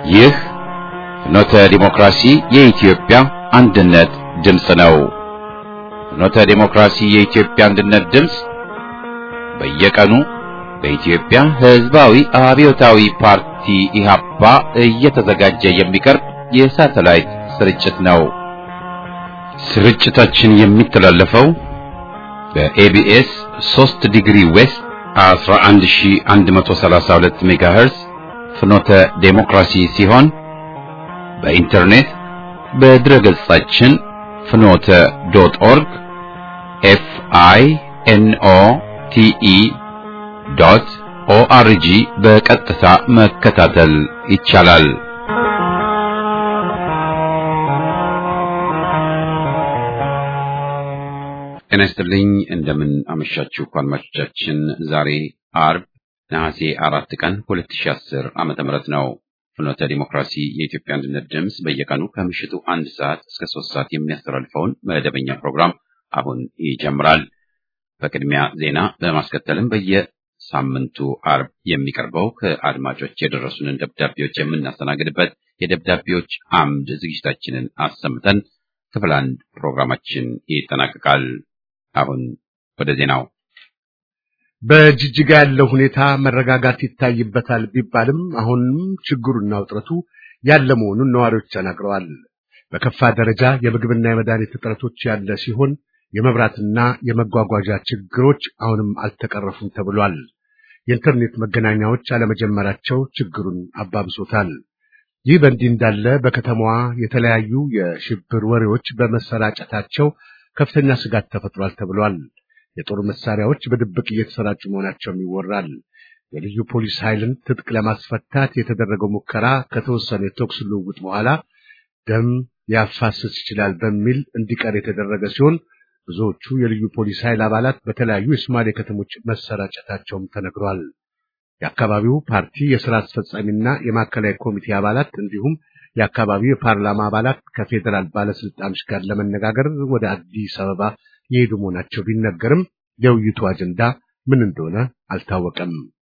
ይህ ፍኖተ ዲሞክራሲ የኢትዮጵያ አንድነት ድምፅ ነው። ፍኖተ ዲሞክራሲ የኢትዮጵያ አንድነት ድምፅ በየቀኑ በኢትዮጵያ ሕዝባዊ አብዮታዊ ፓርቲ ኢህአፓ እየተዘጋጀ የሚቀርብ የሳተላይት ስርጭት ነው። ስርጭታችን የሚተላለፈው በኤቢኤስ 3 ዲግሪ ዌስት 11132 ሜጋሄርዝ ፍኖተ ዴሞክራሲ ሲሆን በኢንተርኔት በድረገጻችን ፍኖተ ዶት ኦርግ ኤፍ አይ ኤን ኦ ቲ ኢ ዶት ኦአርጂ በቀጥታ መከታተል ይቻላል። ጤና ይስጥልኝ። እንደምን አመሻችሁ አድማጮቻችን። ዛሬ አርብ ነሐሴ አራት ቀን 2010 ዓመተ ምህረት ነው። ፍኖተ ዲሞክራሲ የኢትዮጵያ አንድነት ድምፅ በየቀኑ ከምሽቱ አንድ ሰዓት እስከ ሶስት ሰዓት የሚያስተላልፈውን መደበኛ ፕሮግራም አሁን ይጀምራል። በቅድሚያ ዜና በማስከተልም በየሳምንቱ አርብ የሚቀርበው ከአድማጮች የደረሱንን ደብዳቤዎች የምናስተናግድበት የደብዳቤዎች አምድ ዝግጅታችንን አሰምተን ክፍል አንድ ፕሮግራማችን ይጠናቀቃል። አሁን ወደ ዜናው። በጅጅጋ ያለው ሁኔታ መረጋጋት ይታይበታል ቢባልም አሁንም ችግሩና ውጥረቱ ያለ መሆኑን ነዋሪዎች ተናግረዋል። በከፋ ደረጃ የምግብና የመድኃኒት እጥረቶች ያለ ሲሆን የመብራትና የመጓጓዣ ችግሮች አሁንም አልተቀረፉም ተብሏል። የኢንተርኔት መገናኛዎች አለመጀመራቸው ችግሩን አባብሶታል። ይህ በእንዲህ እንዳለ በከተማዋ የተለያዩ የሽብር ወሬዎች በመሰራጨታቸው ከፍተኛ ስጋት ተፈጥሯል ተብሏል። የጦር መሳሪያዎች በድብቅ እየተሰራጩ መሆናቸውም ይወራል። የልዩ ፖሊስ ኃይልን ትጥቅ ለማስፈታት የተደረገው ሙከራ ከተወሰነ የተኩስ ልውውጥ በኋላ ደም ሊያፋስስ ይችላል በሚል እንዲቀር የተደረገ ሲሆን ብዙዎቹ የልዩ ፖሊስ ኃይል አባላት በተለያዩ የሶማሌ ከተሞች መሰራጨታቸውም ተነግሯል። የአካባቢው ፓርቲ የሥራ አስፈጻሚና የማዕከላዊ ኮሚቴ አባላት እንዲሁም የአካባቢው የፓርላማ አባላት ከፌዴራል ባለስልጣኖች ጋር ለመነጋገር ወደ አዲስ አበባ የሄዱ መሆናቸው ቢነገርም የውይይቱ አጀንዳ ምን እንደሆነ አልታወቀም።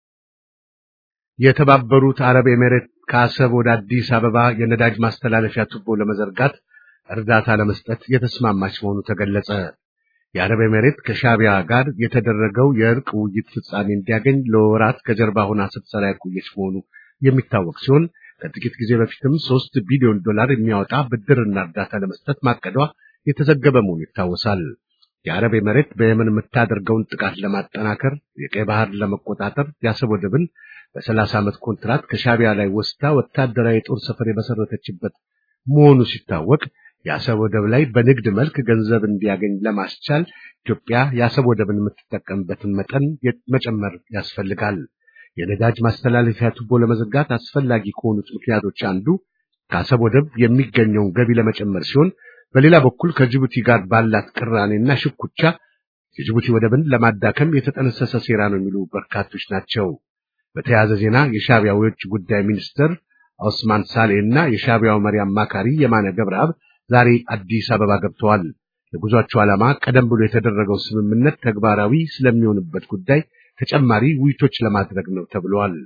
የተባበሩት አረብ ኤሜሬት ከአሰብ ወደ አዲስ አበባ የነዳጅ ማስተላለፊያ ቱቦ ለመዘርጋት እርዳታ ለመስጠት የተስማማች መሆኑ ተገለጸ። የአረብ ኤሜሬት ከሻቢያ ጋር የተደረገው የእርቅ ውይይት ፍጻሜ እንዲያገኝ ለወራት ከጀርባ ሆና ስትሰራ የቆየች መሆኑ የሚታወቅ ሲሆን ከጥቂት ጊዜ በፊትም ሶስት ቢሊዮን ዶላር የሚያወጣ ብድርና እርዳታ ለመስጠት ማቀዷ የተዘገበ መሆኑ ይታወሳል። የአረብ ኤሜሬት በየመን የምታደርገውን ጥቃት ለማጠናከር የቀይ ባህር ለመቆጣጠር የአሰብ ወደብን በሰላሳ ዓመት ኮንትራት ከሻቢያ ላይ ወስዳ ወታደራዊ የጦር ሰፈር የመሰረተችበት መሆኑ ሲታወቅ የአሰብ ወደብ ላይ በንግድ መልክ ገንዘብ እንዲያገኝ ለማስቻል ኢትዮጵያ የአሰብ ወደብን የምትጠቀምበትን መጠን መጨመር ያስፈልጋል። የነዳጅ ማስተላለፊያ ቱቦ ለመዘጋት አስፈላጊ ከሆኑት ምክንያቶች አንዱ ከአሰብ ወደብ የሚገኘውን ገቢ ለመጨመር ሲሆን፣ በሌላ በኩል ከጅቡቲ ጋር ባላት ቅራኔና ሽኩቻ የጅቡቲ ወደብን ለማዳከም የተጠነሰሰ ሴራ ነው የሚሉ በርካቶች ናቸው። በተያያዘ ዜና የሻቢያው የውጭ ጉዳይ ሚኒስትር ኦስማን ሳሌ እና የሻቢያው መሪ አማካሪ የማነ ገብረአብ ዛሬ አዲስ አበባ ገብተዋል። የጉዟቸው ዓላማ ቀደም ብሎ የተደረገው ስምምነት ተግባራዊ ስለሚሆንበት ጉዳይ ተጨማሪ ውይይቶች ለማድረግ ነው ተብሏል።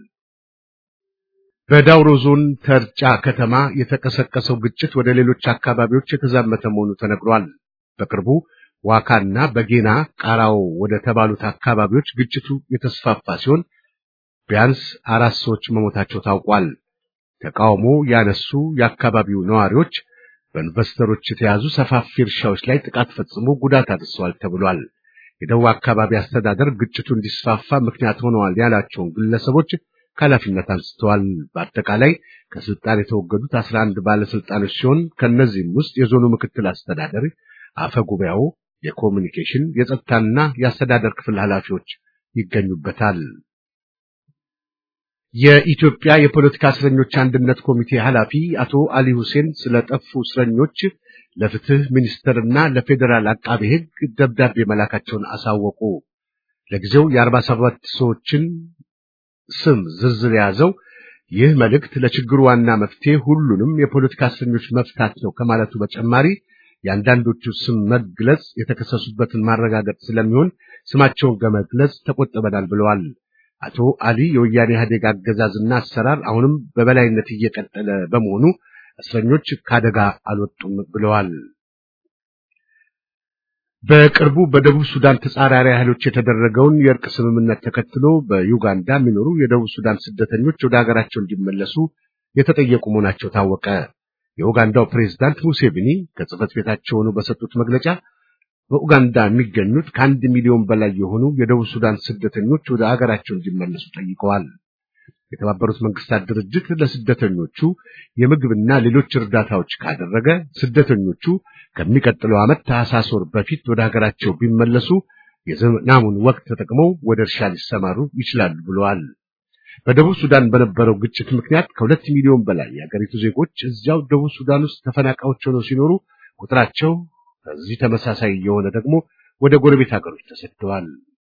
በዳውሮ ዞን ተርጫ ከተማ የተቀሰቀሰው ግጭት ወደ ሌሎች አካባቢዎች የተዛመተ መሆኑ ተነግሯል። በቅርቡ ዋካና በጌና ቃራው ወደ ተባሉት አካባቢዎች ግጭቱ የተስፋፋ ሲሆን ቢያንስ አራት ሰዎች መሞታቸው ታውቋል። ተቃውሞ ያነሱ የአካባቢው ነዋሪዎች በኢንቨስተሮች የተያዙ ሰፋፊ እርሻዎች ላይ ጥቃት ፈጽሞ ጉዳት አድርሰዋል ተብሏል። የደቡብ አካባቢ አስተዳደር ግጭቱ እንዲስፋፋ ምክንያት ሆነዋል ያላቸውን ግለሰቦች ከኃላፊነት አንስተዋል። በአጠቃላይ ከስልጣን የተወገዱት አስራ አንድ ባለስልጣኖች ሲሆን ከእነዚህም ውስጥ የዞኑ ምክትል አስተዳደር፣ አፈ ጉባኤው፣ የኮሚኒኬሽን የጸጥታና የአስተዳደር ክፍል ኃላፊዎች ይገኙበታል። የኢትዮጵያ የፖለቲካ እስረኞች አንድነት ኮሚቴ ኃላፊ አቶ አሊ ሁሴን ስለጠፉ እስረኞች ለፍትህ ሚኒስትርና ለፌዴራል አቃቤ ሕግ ደብዳቤ መላካቸውን አሳወቁ። ለጊዜው የአርባ ሰባት ሰዎችን ስም ዝርዝር የያዘው ይህ መልእክት ለችግሩ ዋና መፍትሄ ሁሉንም የፖለቲካ እስረኞች መፍታት ነው ከማለቱ በተጨማሪ የአንዳንዶቹ ስም መግለጽ የተከሰሱበትን ማረጋገጥ ስለሚሆን ስማቸውን ከመግለጽ ተቆጥበናል ብለዋል። አቶ አሊ የወያኔ ኢህአዴግ አገዛዝና አሰራር አሁንም በበላይነት እየቀጠለ በመሆኑ እስረኞች ካደጋ አልወጡም ብለዋል። በቅርቡ በደቡብ ሱዳን ተጻራሪ ኃይሎች የተደረገውን የእርቅ ስምምነት ተከትሎ በዩጋንዳ የሚኖሩ የደቡብ ሱዳን ስደተኞች ወደ ሀገራቸው እንዲመለሱ የተጠየቁ መሆናቸው ታወቀ። የኡጋንዳው ፕሬዝዳንት ሙሴቪኒ ከጽህፈት ቤታቸው ሆነው በሰጡት መግለጫ በኡጋንዳ የሚገኙት ከአንድ ሚሊዮን በላይ የሆኑ የደቡብ ሱዳን ስደተኞች ወደ ሀገራቸው እንዲመለሱ ጠይቀዋል። የተባበሩት መንግስታት ድርጅት ለስደተኞቹ የምግብና ሌሎች እርዳታዎች ካደረገ ስደተኞቹ ከሚቀጥለው ዓመት ታህሳስ ወር በፊት ወደ ሀገራቸው ቢመለሱ የዝናሙን ወቅት ተጠቅመው ወደ እርሻ ሊሰማሩ ይችላሉ ብለዋል። በደቡብ ሱዳን በነበረው ግጭት ምክንያት ከሁለት ሚሊዮን በላይ የሀገሪቱ ዜጎች እዚያው ደቡብ ሱዳን ውስጥ ተፈናቃዮች ሆነው ሲኖሩ ቁጥራቸው ከዚህ ተመሳሳይ የሆነ ደግሞ ወደ ጎረቤት ሀገሮች ተሰደዋል።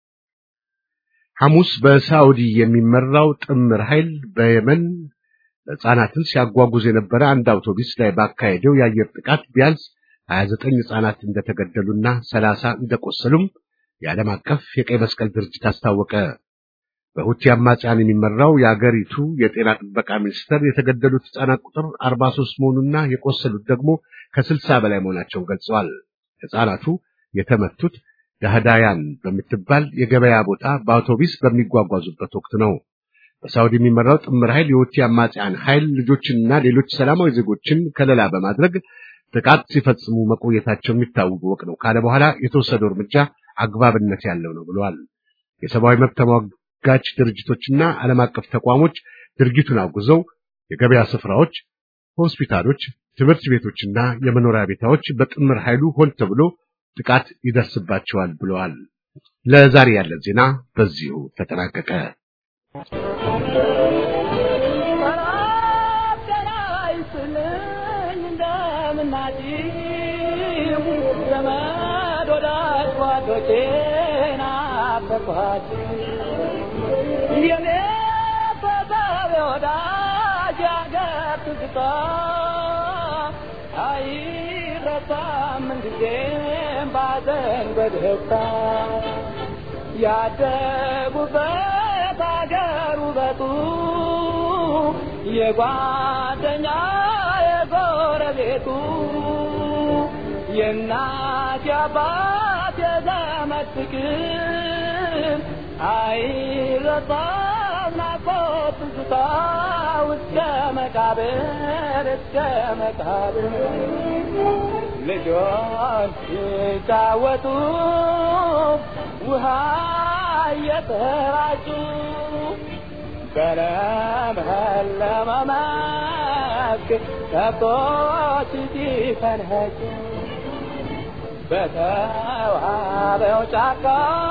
ሐሙስ በሳዑዲ የሚመራው ጥምር ኃይል በየመን ሕፃናትን ሲያጓጉዝ የነበረ አንድ አውቶቡስ ላይ ባካሄደው የአየር ጥቃት ቢያንስ 29 ሕፃናት እንደተገደሉና 30 እንደቆሰሉም የዓለም አቀፍ የቀይ መስቀል ድርጅት አስታወቀ። በሁቲ አማጽያን የሚመራው የአገሪቱ የጤና ጥበቃ ሚኒስቴር የተገደሉት ሕፃናት ቁጥር 43 መሆኑና የቆሰሉት ደግሞ ከ60 በላይ መሆናቸውን ገልጸዋል። ሕፃናቱ የተመቱት ዳህዳያን በምትባል የገበያ ቦታ በአውቶቡስ በሚጓጓዙበት ወቅት ነው። በሳውዲ የሚመራው ጥምር ኃይል የሁቲ አማጽያን ኃይል ልጆችንና ሌሎች ሰላማዊ ዜጎችን ከለላ በማድረግ ጥቃት ሲፈጽሙ መቆየታቸው የሚታወቅ ነው ካለ በኋላ የተወሰደው እርምጃ አግባብነት ያለው ነው ብለዋል። የሰብአዊ መብት ተሟጋች ድርጅቶችና ዓለም አቀፍ ተቋሞች ድርጊቱን አውግዘው የገበያ ስፍራዎች፣ ሆስፒታሎች፣ ትምህርት ቤቶችና የመኖሪያ ቤታዎች በጥምር ኃይሉ ሆን ተብሎ ጥቃት ይደርስባቸዋል ብለዋል። ለዛሬ ያለን ዜና በዚሁ ተጠናቀቀ። በደስታ ያደጉበት አገር ውበቱ የጓደኛ የጎረቤቱ የእናት የአባት የዘመድ ፍቅር አይረሳም ናፍቆት ትዝታ እስከ መቃብር እስከ መቃብር ልጆች ሲጫወቱ ውሃ እየተራጩ በለመለመ መስክ ከብቶች ሲፈንጩ በተዋበው ጫካ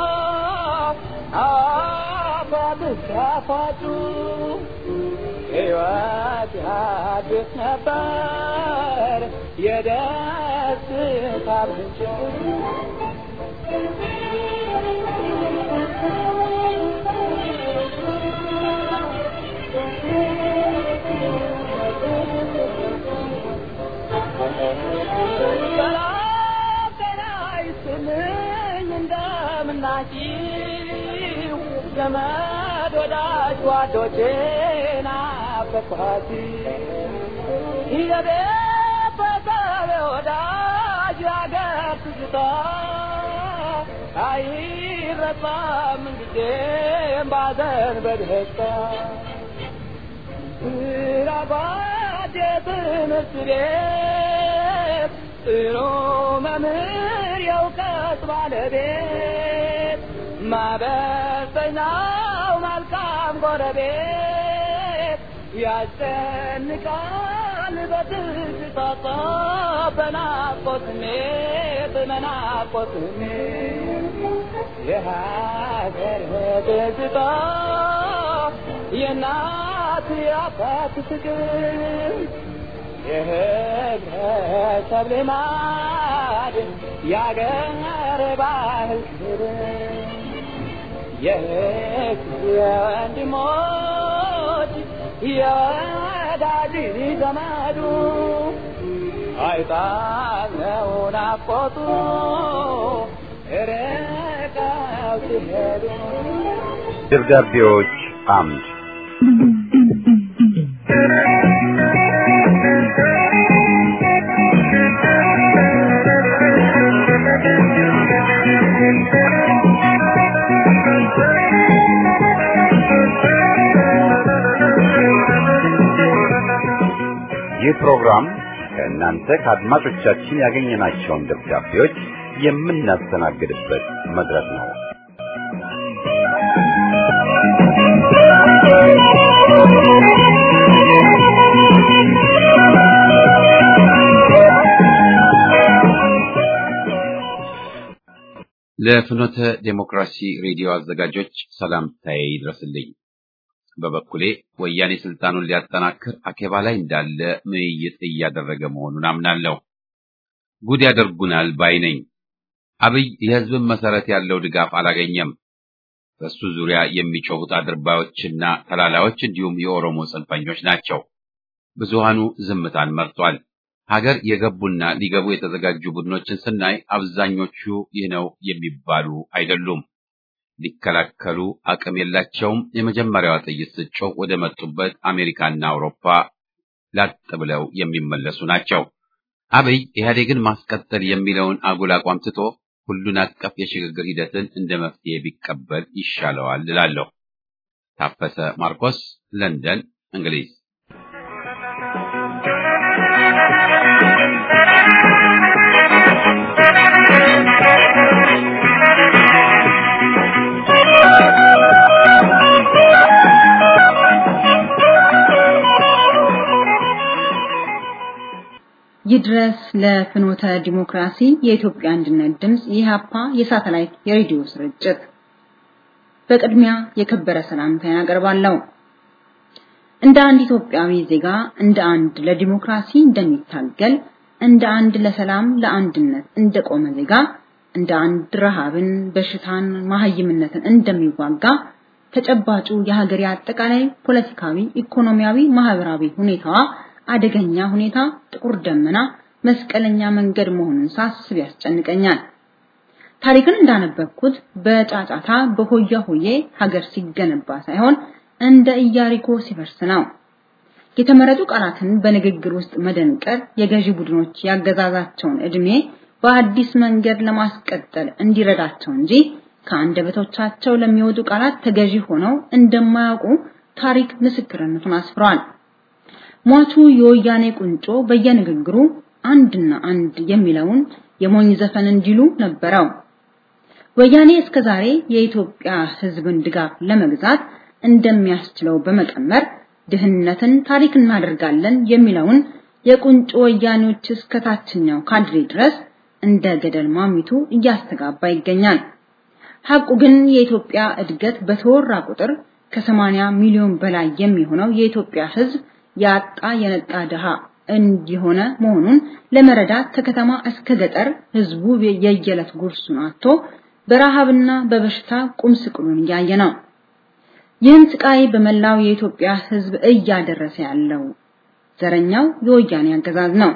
አፏት ሲያፏጩ ሕይወት ያድስ ነበር የደስታ ምንጭ ሰላም ጤና ይስጥልኝ እንደምናችሁ ዘመድ ወዳጅ ጓዶቼ ናፈቅኋት የቤተሰብ ወዳጅ ያገር ትዝታ አይረሳም ጊዜም ባዘን በደስታ ስራባት የትምህርት ቤት ጥሩ መምህር የእውቀት ባለቤት ማበሰኛው መልካም ጎረቤት ያስጨንቃል በትዝታ በናፍቆት ስሜት በናፍቆት ስሜት የሀገር ትዝታ የእናት የአባት ፍቅር የህብረተሰብ ልማድ የአገር ባህል ክብር የህዝብ የወንድሞች የወዳጅ ዘመዱ አይጣለው ናፍቆቱ ርቀው ሲሄዱ ደብዳቤዎች አምድ ይህ ፕሮግራም ከእናንተ ከአድማጮቻችን ያገኘናቸውን ደብዳቤዎች የምናስተናግድበት መድረክ ነው። ለፍኖተ ዴሞክራሲ ሬዲዮ አዘጋጆች ሰላምታዬ ይድረስልኝ። በበኩሌ ወያኔ ስልጣኑን ሊያጠናክር አኬባ ላይ እንዳለ ምይይጥ እያደረገ መሆኑን አምናለሁ። ጉድ ያደርጉናል ባይ ነኝ። አብይ የህዝብን መሰረት ያለው ድጋፍ አላገኘም። በሱ ዙሪያ የሚጮሁት አድርባዮችና ተላላዮች እንዲሁም የኦሮሞ ጽንፈኞች ናቸው። ብዙሃኑ ዝምታን መርጧል። ሀገር የገቡና ሊገቡ የተዘጋጁ ቡድኖችን ስናይ አብዛኞቹ ይህ ነው የሚባሉ አይደሉም። ሊከላከሉ አቅም የላቸውም። የመጀመሪያዋ ጥይት ስጮህ ወደ መጡበት አሜሪካና አውሮፓ ላጥ ብለው የሚመለሱ ናቸው። አብይ ኢህአዴግን ማስቀጠል የሚለውን አጉል አቋም ትቶ ሁሉን አቀፍ የሽግግር ሂደትን እንደ መፍትሄ ቢቀበል ይሻለዋል እላለሁ። ታፈሰ ማርቆስ ለንደን እንግሊዝ ይድረስ ለፍኖተ ዲሞክራሲ የኢትዮጵያ አንድነት ድምፅ ኢህአፓ የሳተላይት የሬዲዮ ስርጭት። በቅድሚያ የከበረ ሰላምታዬን አቀርባለሁ። እንደ አንድ ኢትዮጵያዊ ዜጋ እንደ አንድ ለዲሞክራሲ እንደሚታገል እንደ አንድ ለሰላም ለአንድነት እንደቆመ ዜጋ እንደ አንድ ረሃብን፣ በሽታን፣ ማህይምነትን እንደሚዋጋ ተጨባጩ የሀገር አጠቃላይ ፖለቲካዊ፣ ኢኮኖሚያዊ፣ ማህበራዊ ሁኔታዋ አደገኛ ሁኔታ ጥቁር ደመና መስቀለኛ መንገድ መሆኑን ሳስብ ያስጨንቀኛል። ታሪክን እንዳነበብኩት በጫጫታ በሆያ ሆዬ ሀገር ሲገነባ ሳይሆን እንደ ኢያሪኮ ሲፈርስ ነው። የተመረጡ ቃላትን በንግግር ውስጥ መደንቀር የገዢ ቡድኖች ያገዛዛቸውን እድሜ በአዲስ መንገድ ለማስቀጠል እንዲረዳቸው እንጂ ከአንደበቶቻቸው ለሚወጡ ቃላት ተገዢ ሆነው እንደማያውቁ ታሪክ ምስክርነቱን አስፍሯል። ሟቹ የወያኔ ቁንጮ በየንግግሩ አንድና አንድ የሚለውን የሞኝ ዘፈን እንዲሉ ነበረው። ወያኔ እስከዛሬ የኢትዮጵያ ሕዝብን ድጋፍ ለመግዛት እንደሚያስችለው በመቀመር ድህነትን ታሪክ እናደርጋለን የሚለውን የቁንጮ ወያኔዎች እስከ ታችኛው ካድሬ ድረስ እንደ ገደል ማሚቱ እያስተጋባ ይገኛል። ሐቁ ግን የኢትዮጵያ እድገት በተወራ ቁጥር ከ80 ሚሊዮን በላይ የሚሆነው የኢትዮጵያ ሕዝብ ያጣ የነጣ ድሃ እንዲሆነ መሆኑን ለመረዳት ከከተማ እስከ ገጠር ህዝቡ የየዕለት ጉርሱን አጥቶ በረሃብና በበሽታ ቁም ስቅሉን እያየ ነው። ይህን ስቃይ በመላው የኢትዮጵያ ህዝብ እያደረሰ ያለው ዘረኛው የወያኔ አገዛዝ ነው።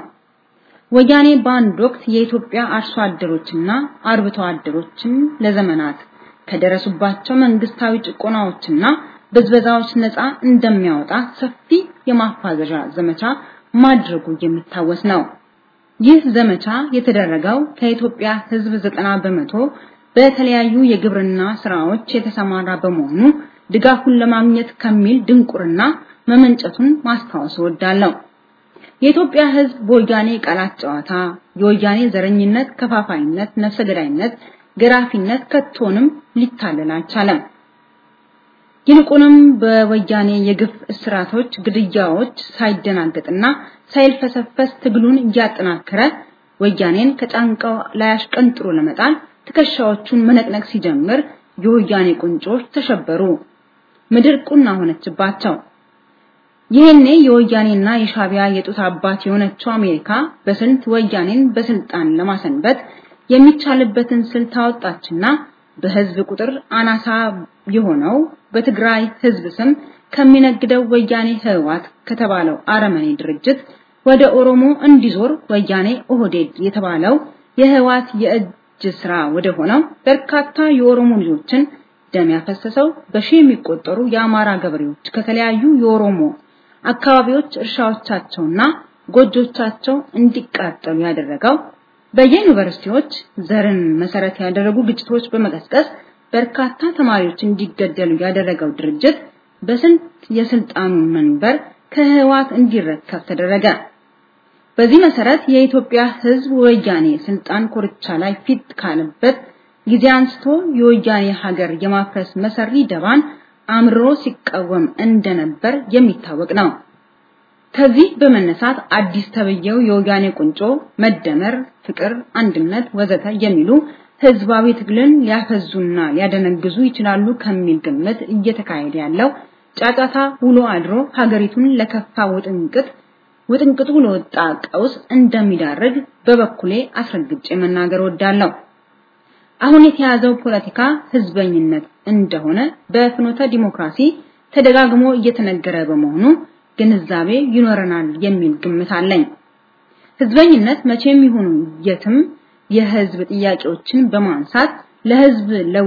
ወያኔ በአንድ ወቅት የኢትዮጵያ አርሶ አደሮችና አርብቶ አደሮችን ለዘመናት ከደረሱባቸው መንግስታዊ ጭቆናዎችና በዝበዛዎች ነፃ እንደሚያወጣ ሰፊ የማፋዘዣ ዘመቻ ማድረጉ የሚታወስ ነው። ይህ ዘመቻ የተደረገው ከኢትዮጵያ ህዝብ ዘጠና በመቶ በተለያዩ የግብርና ስራዎች የተሰማራ በመሆኑ ድጋፉን ለማግኘት ከሚል ድንቁርና መመንጨቱን ማስታወስ እወዳለሁ። የኢትዮጵያ ህዝብ በወያኔ ቃላት ጨዋታ፣ የወያኔ ዘረኝነት፣ ከፋፋይነት፣ ነፍሰ ገዳይነት፣ ገራፊነት ከቶንም ሊታለል አልቻለም። ይልቁንም በወያኔ የግፍ እስራቶች፣ ግድያዎች ሳይደናገጥና ሳይልፈሰፈስ ትግሉን እያጠናከረ ወያኔን ከጫንቃው ላይ አሽቀንጥሮ ለመጣል ትከሻዎቹን መነቅነቅ ሲጀምር የወያኔ ቁንጮች ተሸበሩ። ምድር ቁና ሆነችባቸው። ይህኔ የወያኔና የሻቢያ የጡት አባት የሆነችው አሜሪካ በስልት ወያኔን በስልጣን ለማሰንበት የሚቻልበትን ስልት አወጣችና በህዝብ ቁጥር አናሳ የሆነው በትግራይ ህዝብ ስም ከሚነግደው ወያኔ ህወሓት ከተባለው አረመኔ ድርጅት ወደ ኦሮሞ እንዲዞር ወያኔ ኦህዴድ የተባለው የህወሓት የእጅ ስራ ወደ ሆነው በርካታ የኦሮሞ ልጆችን ደም ያፈሰሰው በሺህ የሚቆጠሩ የአማራ ገበሬዎች ከተለያዩ የኦሮሞ አካባቢዎች እርሻዎቻቸውና ጎጆቻቸው እንዲቃጠሉ ያደረገው በየዩኒቨርሲቲዎች ዘርን መሰረት ያደረጉ ግጭቶች በመቀስቀስ በርካታ ተማሪዎች እንዲገደሉ ያደረገው ድርጅት በስንት የስልጣኑን መንበር ከህዋት እንዲረከብ ተደረገ። በዚህ መሰረት የኢትዮጵያ ህዝብ ወያኔ ስልጣን ኮርቻ ላይ ፊት ካለበት ጊዜ አንስቶ የወያኔ ሀገር የማፍረስ መሰሪ ደባን አምርሮ ሲቃወም እንደነበር የሚታወቅ ነው። ከዚህ በመነሳት አዲስ ተብየው የወያኔ ቁንጮ መደመር፣ ፍቅር፣ አንድነት ወዘተ የሚሉ ህዝባዊ ትግልን ሊያፈዙና ሊያደነግዙ ይችላሉ ከሚል ግምት እየተካሄደ ያለው ጫጫታ ውሎ አድሮ ሀገሪቱን ለከፋ ውጥንቅጥ ውጥንቅጡ ለወጣ ቀውስ እንደሚዳርግ በበኩሌ አስረግጬ መናገር ወዳለሁ። አሁን የተያዘው ፖለቲካ ህዝበኝነት እንደሆነ በፍኖተ ዲሞክራሲ ተደጋግሞ እየተነገረ በመሆኑ ግንዛቤ ይኖረናል የሚል ግምት አለኝ። ህዝበኝነት መቼም ይሁን የትም የህዝብ ጥያቄዎችን በማንሳት ለህዝብ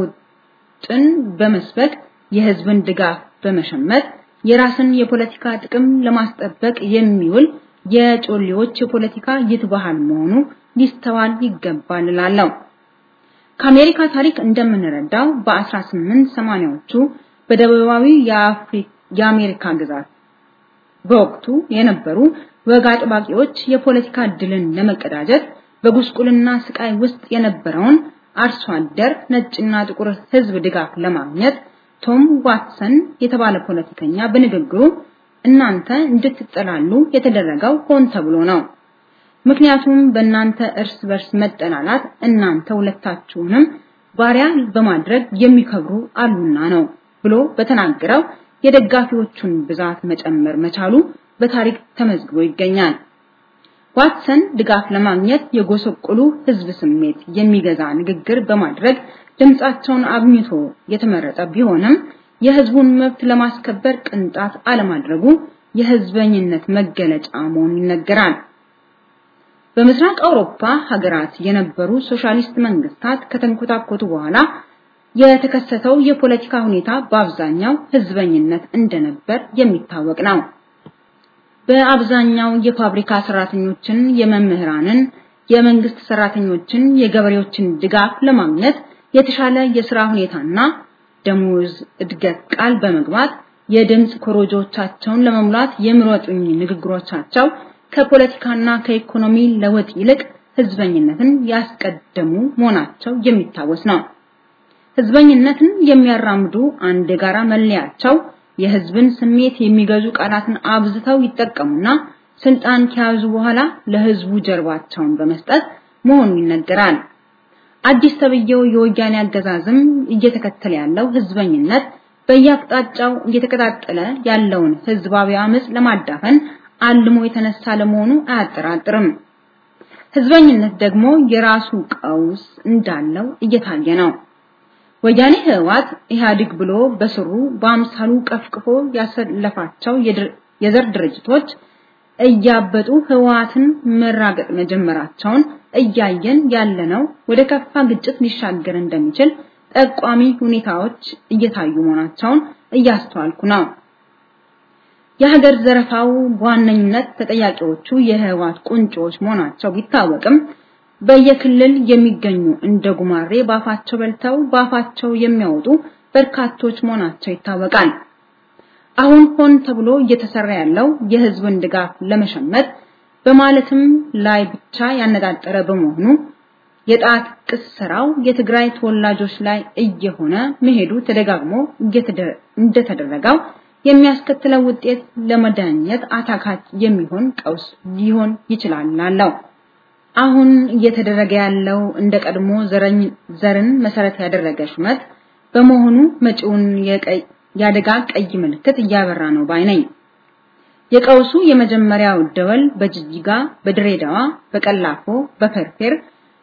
ለውጥን በመስበክ የህዝብን ድጋፍ በመሸመት የራስን የፖለቲካ ጥቅም ለማስጠበቅ የሚውል የጮሌዎች የፖለቲካ ይትባሃል መሆኑ ሊስተዋል ይገባል እላለሁ። ከአሜሪካ ታሪክ እንደምንረዳው በ1880ዎቹ በደቡባዊ የአሜሪካ ግዛት በወቅቱ የነበሩ ወግ አጥባቂዎች የፖለቲካ ድልን ለመቀዳጀት በጉስቁልና ስቃይ ውስጥ የነበረውን አርሶ አደር ነጭና ጥቁር ህዝብ ድጋፍ ለማግኘት ቶም ዋትሰን የተባለ ፖለቲከኛ በንግግሩ እናንተ እንድትጠላሉ የተደረገው ሆን ተብሎ ነው። ምክንያቱም በእናንተ እርስ በርስ መጠላላት እናንተ ሁለታችሁንም ባሪያ በማድረግ የሚከብሩ አሉና ነው ብሎ በተናገረው የደጋፊዎቹን ብዛት መጨመር መቻሉ በታሪክ ተመዝግቦ ይገኛል። ዋትሰን ድጋፍ ለማግኘት የጎሰቆሉ ህዝብ ስሜት የሚገዛ ንግግር በማድረግ ድምጻቸውን አግኝቶ የተመረጠ ቢሆንም የህዝቡን መብት ለማስከበር ቅንጣት አለማድረጉ የህዝበኝነት መገለጫ መሆኑ ይነገራል። በምስራቅ አውሮፓ ሀገራት የነበሩ ሶሻሊስት መንግስታት ከተንኮታኮቱ በኋላ የተከሰተው የፖለቲካ ሁኔታ በአብዛኛው ህዝበኝነት እንደነበር የሚታወቅ ነው። በአብዛኛው የፋብሪካ ሰራተኞችን፣ የመምህራንን፣ የመንግስት ሰራተኞችን፣ የገበሬዎችን ድጋፍ ለማግኘት የተሻለ የስራ ሁኔታና ደሞዝ እድገት ቃል በመግባት የድምጽ ኮሮጆቻቸውን ለመሙላት የሚሮጡኝ ንግግሮቻቸው ከፖለቲካና ከኢኮኖሚ ለውጥ ይልቅ ህዝበኝነትን ያስቀደሙ መሆናቸው የሚታወስ ነው። ህዝበኝነትን የሚያራምዱ አንድ የጋራ መለያቸው የህዝብን ስሜት የሚገዙ ቃላትን አብዝተው ይጠቀሙና ስልጣን ከያዙ በኋላ ለህዝቡ ጀርባቸውን በመስጠት መሆኑ ይነገራል። አዲስ ተብየው የወያኔ አገዛዝም እየተከተለ ያለው ህዝበኝነት በየአቅጣጫው እየተቀጣጠለ ያለውን ህዝባዊ አመጽ ለማዳፈን አልሞ የተነሳ ለመሆኑ አያጠራጥርም። ህዝበኝነት ደግሞ የራሱ ቀውስ እንዳለው እየታየ ነው። ወያኔ ህወሓት ኢህአዴግ ብሎ በስሩ በአምሳሉ ቀፍቅፎ ያሰለፋቸው የዘር ድርጅቶች እያበጡ ህወሓትን መራገጥ መጀመራቸውን እያየን ያለነው ወደ ከፋ ግጭት ሊሻገር እንደሚችል ጠቋሚ ሁኔታዎች እየታዩ መሆናቸውን እያስተዋልኩ ነው። የሀገር ዘረፋው በዋነኝነት ተጠያቂዎቹ የህወሓት ቁንጮች መሆናቸው ቢታወቅም በየክልል የሚገኙ እንደ ጉማሬ ባፋቸው በልተው ባፋቸው የሚያወጡ በርካቶች መሆናቸው ይታወቃል። አሁን ሆን ተብሎ እየተሰራ ያለው የህዝብን ድጋፍ ለመሸመት በማለትም ላይ ብቻ ያነጣጠረ በመሆኑ የጣት ቅስራው የትግራይ ተወላጆች ላይ እየሆነ መሄዱ ተደጋግሞ እንደተደረገው የሚያስከትለው ውጤት ለመዳኘት አታካች የሚሆን ቀውስ ሊሆን ይችላል ላለው አሁን እየተደረገ ያለው እንደ ቀድሞ ዘርን መሰረት ያደረገ ሹመት በመሆኑ መጪውን የአደጋ ቀይ ምልክት እያበራ ነው ባይ ነኝ። የቀውሱ የመጀመሪያው ደወል በጅጅጋ፣ በድሬዳዋ፣ በቀላፎ፣ በፈርፌር፣